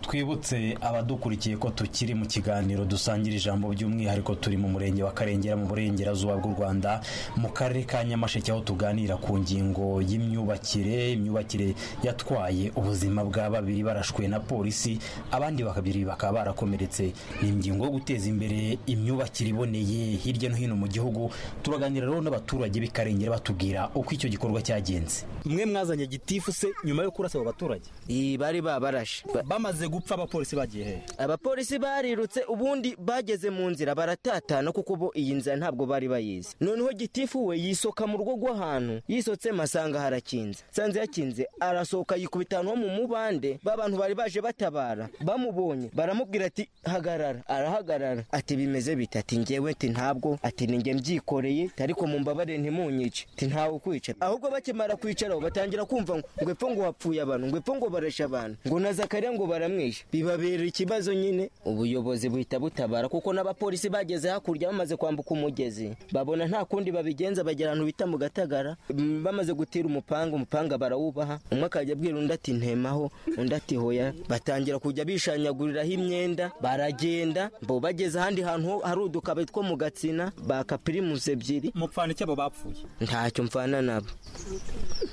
twibutse abadukurikiye ko tukiri mu kiganiro dusangira ijambo by'umwihariko turi mu murenge wa karengera mu burengerazuba bw'u rwanda mu karere ka nyamasheke aho tuganira ku ngingo y'imyubakire imyubakire yatwaye ubuzima bwa babiri barashwe na polisi abandi bakabiri bakaba barakomeretse ni ingingo yo guteza imbere imyubakire iboneye hirya no hino mu gihugu turaganira rero n'abaturage b'i karengera batubwira uko icyo gikorwa cyagenze mwe mwazanye gitifu se nyuma yo kurasa abo baturage iyi bari babarashe bamaze gupfa abapolisi bagiye he abapolisi barirutse ubundi bageze mu nzira baratatana kuko bo iyi nzira ntabwo bari bayizi noneho gitifu we yisoka mu rugo rw'ahantu yisotsemo asanga harakinze sanze yakinze arasohoka yikubita ahantu ho mu mubande b'abantu bari baje batabara bamubonye baramubwira ati hagarara arahagarara ati bimeze bite ati ngewe ati ntabwo ati ninjye mbyikoreye ariko mu mbabare ntimunyice ati ntawe ukwicara ahubwo bakimara kwicaraho batangira kumva ngo ngo epfo ngo hapfuye abantu ngo epfo ngo barashe abantu ngo na zakariya ngo baramwishe bibabera ikibazo nyine ubuyobozi buhita butabara kuko n'abapolisi bageze hakurya bamaze kwambuka umugezi babona nta kundi babigenza bagera ahantu bita mu gatagara Mm, bamaze gutira umupanga umupanga barawubaha umwe akajya abwira undi ati ntemaho undi ati hoya batangira kujya bishanyaguriraho imyenda baragenda bo bageze ahandi hantu ho- hari udukabe two mu gatsina baka pirimusi ebyiri mupfana iki abo bapfuye ntacyo mfana nabo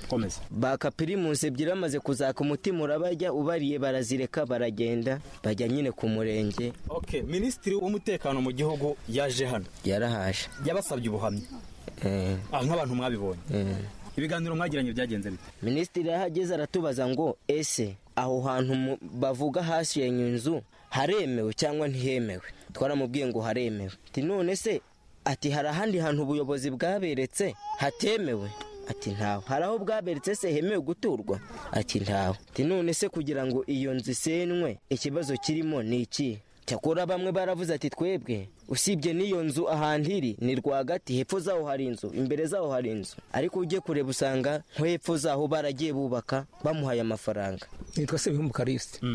komeza baka pirimusi ebyiri bamaze kuzaka umutima urabajya ubariye barazireka baragenda bajya nyine ku murenge okay minisitiri w'umutekano mu gihugu yaje hano yarahaje yabasabye ubuhamya ah nk'abantu mwabibonye ibiganiro mwagiranye byagenze bite minisitiri yahageze aratubaza ngo ese aho hantu mu- bavuga hasenye inzu haremewe cyangwa ntihemewe twaramubwiye ngo haremewe ati none se ati hari ahandi hantu ubuyobozi bwaberetse hatemewe ati ntawe hari aho bwaberetse se hemewe guturwa ati ntawe ati none se kugira ngo iyo nzu isenywe ikibazo kirimo ni iki cyakora bamwe baravuze ati twebwe usibye n'iyo nzu ahantu iri ni rwagati hepfo zaho hari inzu imbere zaho hari inzu ariko ujye kureba usanga nko hepfo zaho baragiye bubaka bamuhaye amafaranga nitwa sebihumbu karisite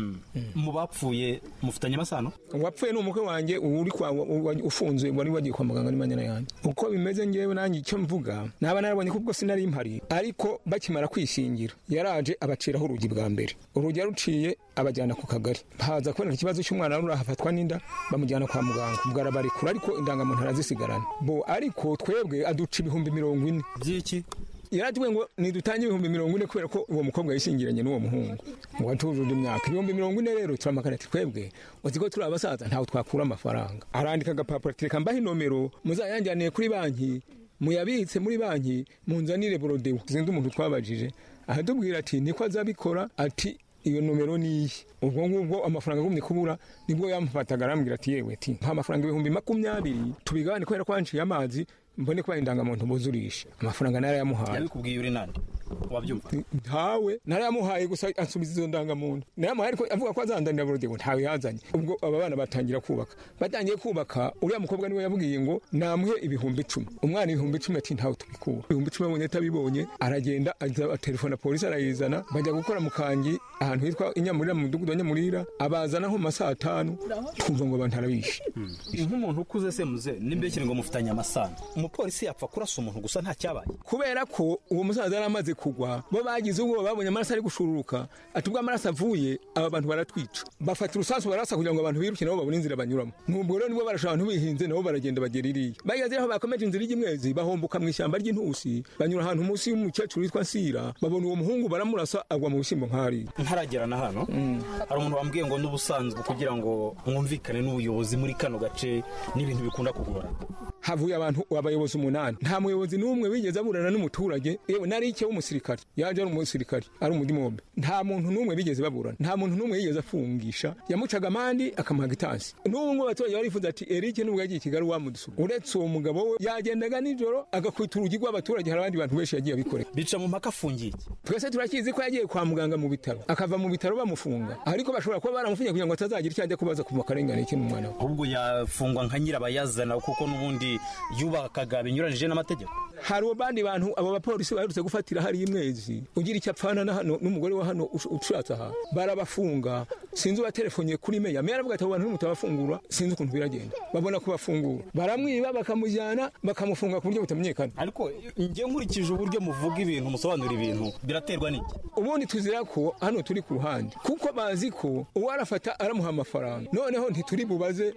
mu bapfuye mufitanye amasano uwapfuye ni umukwe wanjye uri kwa wa- wa- ufunzwe wari wagiye kwa muganga n'imanyana yanjye uko bimeze ngewe nanjye icyo mvuga naba narabonye ko ubwo sinari mpari ariko bakimara kwishingira yaraje abaciraho urugi bwa mbere urugi yaruciye abajyana ku kagari haza kuboneka ikibazo cy'umwana wari ahafatwa n'inda bamujyana kwa muganga ubwo arabarekura ariko indangamuntu arazisigarana bo ariko twebwe aduca ibihumbi mirongo ine by'iki yaratubwiye ngo nidutange ibihumbi mirongo ine kubera ko uwo mukobwa yishingiranye n'uwo muhungu ngo atujuje imyaka ibihumbi mirongo ine rero turamakana ati twebwe uzi ko turi abasaza ntawe twakura amafaranga arandika agapapuro ati reka mbahe inomero muzayanjyaniye kuri banki muyabitse muri banki munzanire borodewo zindi umuntu twabajije aradubwira ati niko azabikora ati iyo nomero ni iyi ubwo ngubwo amafaranga agumye kubura nibwo yamufataga arambwira ati yewe ati nta mafaranga ibihumbi makumyabiri tubigabane kubera ko wanciye amazi mbone kuba indangamuntu buzurisha amafaranga narayamuhaye yabikubwiye uri nande wabyumva ntawe narayamuhaye gusa ansubiza izo ndangamuntu narayamuhaye ariko avuga ko azandanira burudego ntawe yazanye ubwo aba bana batangira kubaka batangiye kubaka uriya mukobwa niwe yabwiye ngo namuhe ibihumbi icumi umwana ibihumbi icumi ati ntawe tubikura ibihumbi icumi abonye atabibonye aragenda aza- atelefona polisi arayizana bajya gukora mu kangi ahantu hitwa inyamurira mu mudugudu wa nyamurira abazana nko mu masaha atanu kumva ngo abantu arabishe nk'umuntu ukuze se muze n'imbekere ngo mufitanye amasano umupolisi yapfa kurasa umuntu gusa nta cyabaye kubera ko uwo musaza yari amaze kugwa bo bagize ubwoba babonye amaraso ari gushururuka ati ubwo amaraso avuye aba bantu baratwica bafata urusasu barasa kugira ngo abantu biruke nabo babone inzira banyuramo nubwo rero nibo barashaka abantu bihinze nabo baragenda bagera iriya bageze aho bakomeje inzira ijya imwezi bahomboka mu ishyamba ry'intusi banyura ahantu munsi y'umukecuru witwa nsira babona uwo muhungu baramurasa agwa mu bishyimbo nk'ahari ntaragera na hano hari umuntu wambwiye ngo n'ubusanzwe kugira ngo mwumvikane n'ubuyobozi muri kano gace n'ibintu bikunda kugora havuye abantu abayobozi umunani nta muyobozi n'umwe wigeze aburana n'umuturage yewe nari icyo w'umusirikare yaje ari umusirikare ari umudimombe nta muntu n'umwe bigeze baburana nta muntu n'umwe yigeze afungisha yamucaga amandi akamuhaga itansi n'ubu ngubu abaturage barifuza ati Eric nubwo yagiye i Kigali wamudusura uretse uwo mugabo we yagendaga nijoro agakwita urugi rw'abaturage hari abandi bantu benshi yagiye abikore bica mu mpaka afungiye twese turakizi ko yagiye kwa muganga mu bitaro akava mu bitaro bamufunga ariko bashobora kuba baramufungiye kugira ngo atazagira icyo ajya kubaza ku makarengane kino mwana we ahubwo yafungwa nka nyirabayazana kuko n'ubundi yubakaga binyuranyije n'amategeko hari abandi bantu abo bapolisi baherutse gufatira hari imwezi ugira icyo apfana na hano n'umugore wa hano ush- ushatse aha barabafunga sinzi ubaterefoniye kuri meya meya aravuga ati abo bantu nimutabafungura sinzi ukuntu biragenda babona kubafungura baramwiba bakamujyana bakamufunga ku buryo butamenyekana ariko njye nkurikije uburyo muvuga ibintu musobanura ibintu biraterwa n'iki ubundi tuzira ko hano turi ku ruhande kuko bazi ko uwo arafata aramuha amafaranga noneho ntituri bubaze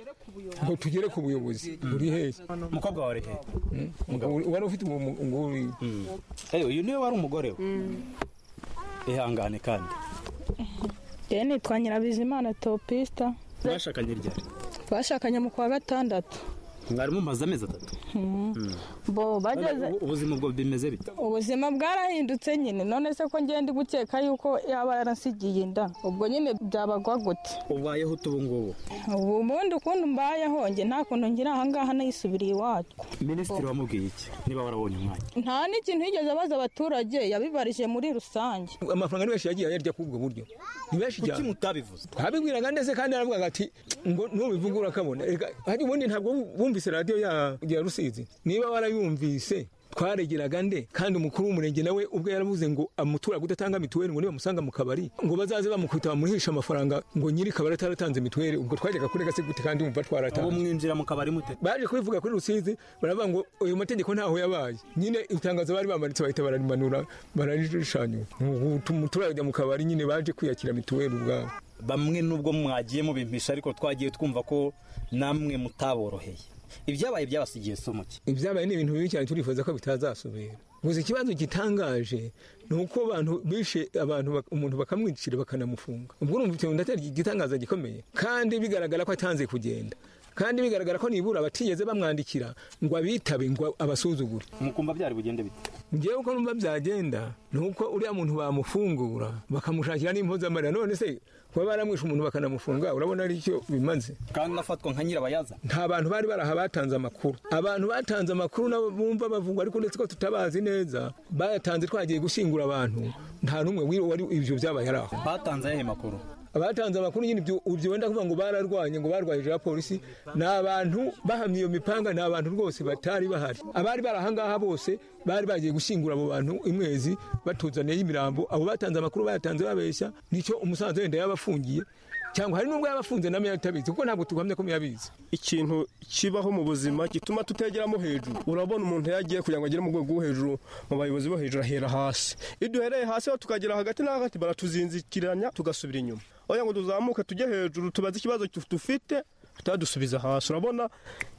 ngo tugere ku buyobozi uri hehe umukobwa wawe ari hehe wari ufite uwo mu- nguri Eh, uyu niwe wari umugore we ihangane kandi rero nitwa nyirabizimana topista mwashakanye ryari twashakanye mu kwa gatandatu mwari mumaze amezi atatu Mm. Mm. bo bageze Ubu- ubuzima bwo bimeze bite ubuzima bwarahindutse nyine none se ko ngenda gukeka yuko yaba yaransigiye inda ubwo nyine byabagwa gute ubayeho utu ubu ngubu ubu ubundi ukuntu mbayeho njye nta kuntu ngira ahangaha nayisubiriye iwacu minisitiri wamubwiye iki niba warabonye umwanya nta n'ikintu yigeze abaza abaturage yabibarije muri rusange amafaranga ni menshi yagiye ayarya kuri ubwo buryo ni menshi cyane kuki mutabivuze twabibwiraga ndetse kandi aravugaga ati ngo nubivuga urakabona reka hari ubundi ntabwo bumvise radiyo ya- ya rusizi niba warayumvise twaregeraga nde kandi umukuru w'umurenge nawe ubwo yaravuze ngo umuturage udatanga mituweli ngo nibamusanga mu kabari ngo bazaze bamukubita bamuhishe amafaranga ngo nyiri kabari ataratanze mituweli ubwo twajyaga kurega se gute kandi umva twaratanze ubu mwinjira mu kabari mute baje kubivuga kuri rusizi baravuga ngo ayo mategeko ntaho yabaye nyine itangazo bari bamanitse bahita bararimanura bararirishanyura umuturage ajya mu kabari nyine baje kwiyakira mituweli ubwabo bamwe nubwo mwagiye mubimpisha ariko twagiye twumva ko namwe mutaboroheye ibyabaye byabasigiye somuke ibyabaye ni ibintu bibi cyane turifuza ko bitazasubira gusa ikibazo gitangaje ni uko abantu bishe abantu bak- umuntu bakamwicira bakanamufunga ubwo urumva ufite undi atari igitangaza gikomeye kandi bigaragara ko atanze kugenda kandi bigaragara ko nibura abatigeze bamwandikira ngo abitabe ngo abasuzugure mukumva byari bugende bite ngewe uko numva byagenda ni uko uriya muntu bamufungura bakamushakira n'impozamarira none se kuba baramwishe umuntu bakanamufunga urabona ari icyo bimaze kandi afatwa nka nyirabayazana nta bantu bari baraha batanze amakuru abantu batanze amakuru nabo bumva bavugwa ariko ndetse ko tutabazi neza bayatanze twagiye gushyingura abantu nta n'umwe wiri- wari ibyo byabaye ari aho batanze ayahe makuru abatanze amakuru nyine ibyo ibyo wenda kuvuga ngo bararwanye ngo barwaye hejuru ya polisi ni abantu bahamye iyo mipanga ni abantu rwose batari bahari abari bari ahangaha bose bari bagiye gushyingura abo bantu imwezi batuzaniye imirambo abo batanze amakuru bayatanze babeshya nicyo umusanzu wenda yaba afungiye cyangwa hari n'ubwo yaba afunze na meya atabizi kuko ntabwo tuguhamya ko meya abizi ikintu kibaho mu buzima gituma tutegeramo hejuru urabona umuntu yagiye kugira ngo agere mu rwego rwo hejuru mu bayobozi bo hejuru ahera hasi iyo duhereye hasi aho tukagera hagati na hagati baratuzinzikiranya tugasubira inyuma oya ngo tuzamuke tujye hejuru tubaze ikibazo tu- dufite tutadusubiza hasi urabona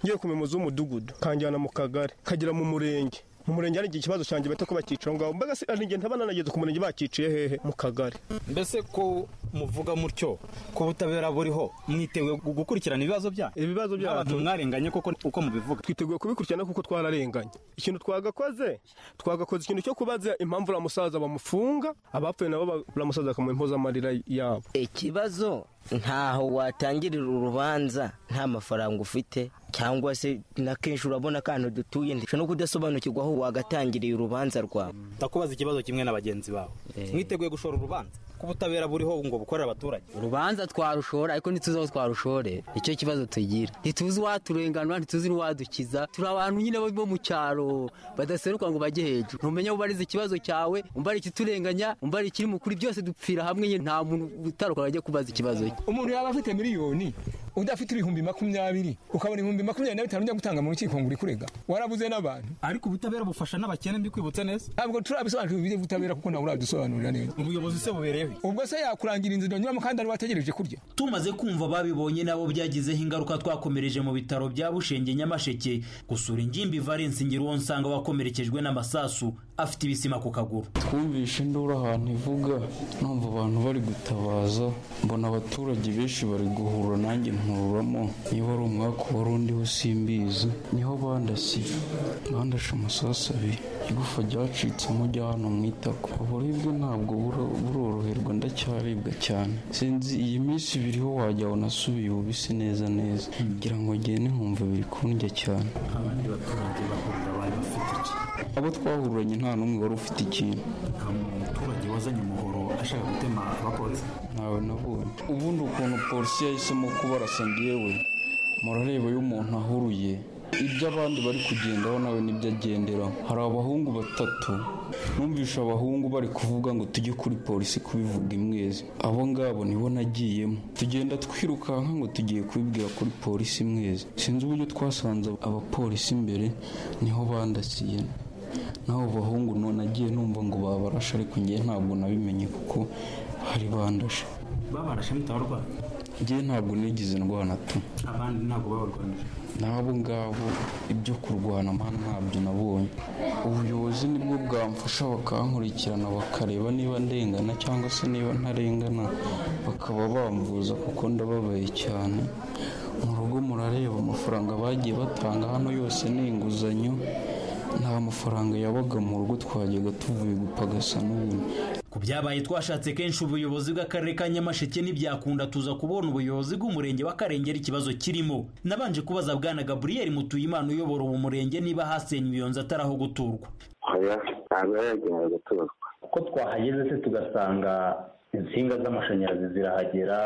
ngiye ku muyobozi w'umudugudu kanjyana mu kagari kagera mu murenge mu murenge hari igihe ikibazo cyanjye bahita ko bakicara aho ngaho mbega se hari igihe ntaba nanageze ku murenge bakiciye hehe mu kagari mbese ko muvuga mutyo ko ubutabera buriho mwiteguye gu- gukurikirana ibibazo byanyu ibibazo byacu. abantu mwarenganye koko uko mubivuga twiteguye kubikurikirana kuko twararenganye ikintu twagakoze twagakoze ikintu cyo kubaza impamvu uriya musaza bamufunga abapfuye nabo ba- uriya musaza bakamuha impozamarira yabo ikibazo ntaho watangirira urubanza nta mafaranga ufite cyangwa se na kenshi urabona akantu dutuye ndetse no kudasobanukirwa aho wagatangiriye urubanza rwawe ndakubaza ikibazo kimwe na bagenzi bawe mwiteguye gushora urubanza ku butabera buriho ngo bukorere abaturage urubanza twarushora ariko ntituzi aho twarushore nicyo kibazo tugira ntituzi uwaturenganura ntituzi n'uwadukiza turi abantu nyine bo mu cyaro badaseruka ngo bajye hejuru ntumenya aho ubariza ikibazo cyawe umbara ikiturenganya umbara ikiri mukuri byose dupfira hamwe nyine nta muntu utaruka ngo ajye kubaza ikibazo cye umuntu yaba afite miliyoni udafite ibihumbi makumyabiri ukabona ibihumbi makumyabiri na bitanu ujya gutanga mu rukiko ngo uri kurega warabuze n'abantu ariko ubutabera bufasha n'abakene mbikwibutse neza ntabwo turabisobanukirwa iby'ubutabera kuko nawe urabidusobanurira neza ubuyobozi se bubereyeho ubwo se yakurangira inzira nyuramo kandi ari wategereje kurya tumaze kumva babibonye nabo byagizeho ingaruka twakomereje mu bitaro bya bushenge nyamasheke gusura ingimbi valence ngiruwonsanga wakomerekejwe n'amasasu afite ibisima ku kaguru twumvishe induru ahantu ivuga numva abantu bari gutabaza mbona abaturage benshi bari guhura nanjye nkururamo iyo wari umwaka wari undiho simbizi niho bandasiye bandashe amasasu abiri igufa ryacitsemo rya hano mu itako uburibwe ntabwo buro- buroroherwa ndacyaribwa cyane sinzi iyi minsi ibiriho wajya unasubiye ububisi neza neza ngira ngo ngende nkumva biri kundya cyane abandi baturage bahurira bari bafite iki abo twahuranye nta n'umwe wari ufite ikintu nta muturage wazanye umuhoro ashaka gutema abapolisi ntawe nabonye ubundi ukuntu polisi yahisemo kubarasa ngewe murareba iyo umuntu ahuruye ibyo abandi bari kugendaho nawe nibyo agenderaho hari abahungu batatu numvisha abahungu bari kuvuga ngo tujye kuri polisi kubivuga imwezi abo ngabo nibo nagiyemo tugenda twirukanka ngo tugiye kubibwira kuri polisi imwezi sinzi uburyo twasanze abapolisi imbere niho bandasiye naho bahungu none agiye numva ngo babarashe ariko ngewe ntabwo nabimenye kuko hari bandashe babarashe mutabarwaye ngewe ntabwo nigize indwara na tu abandi ntabwo babarwanije n'abo ngabo ibyo kurwana mana ntabyo nabonye ubuyobozi nibwo bwamfasha bakankurikirana bakareba niba ndengana cyangwa se niba ntarengana bakaba bambuza kuko ndababaye cyane mu rugo murareba amafaranga bagiye batanga hano yose ni inguzanyo nta mafaranga yabaga mu rugo twajyaga tuvuye gupagasa n'ubundi ku byabaye twashatse kenshi ubuyobozi bw'akarere ka nyamasheke ntibyakunda tuza kubona ubuyobozi bw'umurenge wa karengera ikibazo kirimo nabanje kubaza bwana gaburiyeri mutuyimana uyobora uwo murenge niba hasenywe iyo nzu atari aho guturwa oya ntabwo yari yagenewe guturwa uko twahageze se tugasanga insinga z'amashanyarazi zirahagera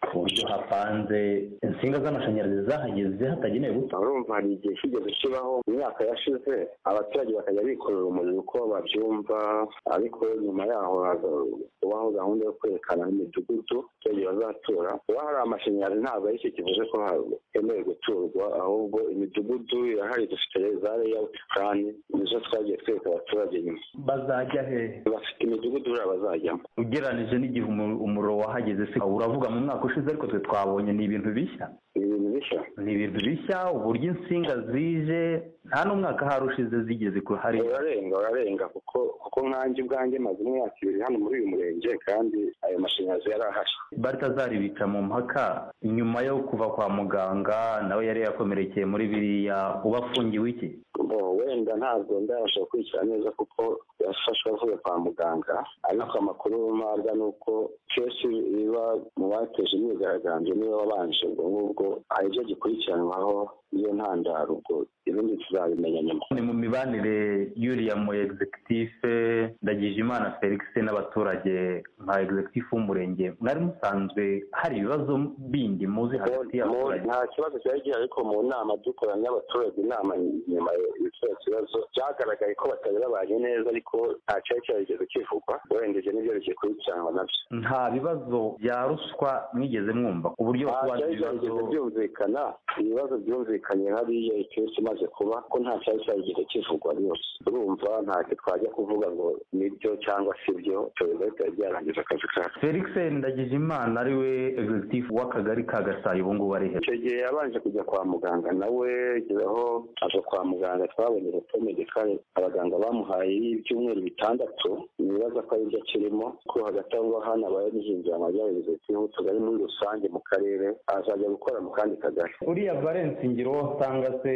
ku buryo hapanze insinga z'amashanyarazi zahageze hatagenewe guta urumva hari igihe kigeze kibaho mu myaka yashize abaturage bakajya bikorera umuriro uko babyumva ariko nyuma yaho haza kubaho gahunda yo kwerekana imidugudu abaturage bazatura kuba hari amashanyarazi ntabwo ari cyo kivuze ko hakenewe guturwa ahubwo imidugudu irahari dufite za layawuti purani nizo twagiye twereka abaturage nyuma bazajya hehe bafite imidugudu buriya bazajyamo ugeranije n'igihe umu- umuriro wahageze se uravuga mu mwaka ushize ariko twe twabonye ni ibintu bishya ni ibintu bishya ni ibintu bishya uburyo insinga zije nta n'umwaka hari ushize zigeze ku hari urarenga urarenga kuko kuko nkanjye ubwanjye maze imyaka ibiri hano muri uyu murenge kandi ayo mashanyarazi yari ahari baritazari bica mu mpaka nyuma yo kuva kwa muganga nawe yari yakomerekeye muri biriya uba afungiwe iki bo wenda ntabwo ndabasha gukurikira neza kuko yafashwe avuye kwa muganga ariko amakuru mpabwa ni uko kenshi biba mu bateje imyigaragambyo niba babanje ubwo ngubwo hari ibyo gikurikiranwaho iyo ntandaro ubwo ibindi tuzabimenya nyuma ni mu mibanire y'uriya mu egizekitife ndagijimana felix n'abaturage nka egizekitife w'umurenge mwari musanzwe hari ibibazo bindi muzi hagati Mu- y'abaturage nta kibazo cyari gihari ariko mu nama dukorana n'abaturage inama nyuma ya kiriya kibazo byagaragaye ko batari babanye neza ariko nta cyari cyarigeze kivugwa werengeje n'ibyo bikurikiranwa nabyo nta bibazo bya ruswa mwigeze mwumva uburyo nta kubanza cyari cyarigeze byumvikana ibibazo byumvikanye hariya ikibazo imaze kuba ko nta cyari cyarigeze kivugwa rwose urumva ntacyo twajya kuvuga ngo nibyo cyangwa si byo tubivuze bitari byarangiza akazi kacu felix ndagijimana ariwe egizekitife w'akagari ka gasayi ubu ngubu ari he icyo gihe yabanje kujya kwa muganga nawe aho aza kwa muganga twabonye urutonde medikare abaganga bamuhaye y'ibyumweru bitandatu nibaza ko aribyo kirimo ko hagati aho ngaho hano abaye nihinjira amajyaruguru utugari muri rusange mu karere azajya gukora mu kandi kagari uriya valence ngiro usanga se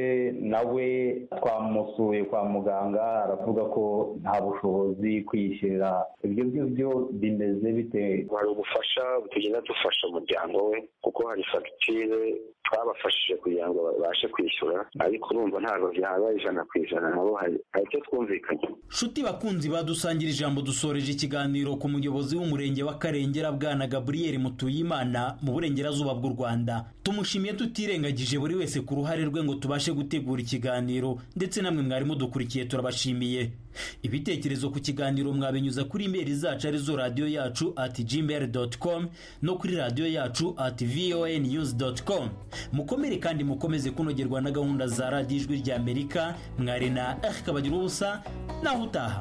nawe twamusuye kwa muganga aravuga ko nta bushobozi kwishyurira ibyo ngibyo bimeze bite hari ubufasha tugenda dufasha umuryango we kuko hari fagitire twabafashije kugira ngo babashe kwishyura ariko urumva ntabwo byaba ijana ku ijana nabo hari hari icyo twumvikanye nshuti bakunzi badusangira ijambo dusoreje ikiganiro ku muyobozi w'umurenge w'akarengera bwana gaburiyeri mutuyimana mu burengerazuba bw'u rwanda tumushimiye tutirengagije buri wese ku ruhare rwe ngo tubashe gutegura ikiganiro ndetse namwe mwari mudukurikiye turabashimiye ibitekerezo ku kiganiro mwabinyuza kuri imeri zacu arizo radiyo yacu ati gmail com no kuri radiyo yacu ati voa news com mukomere kandi mukomeze kunogerwa na gahunda za radiyo ijwi ry'amerika mwari na erika bagira ubusa naho utaha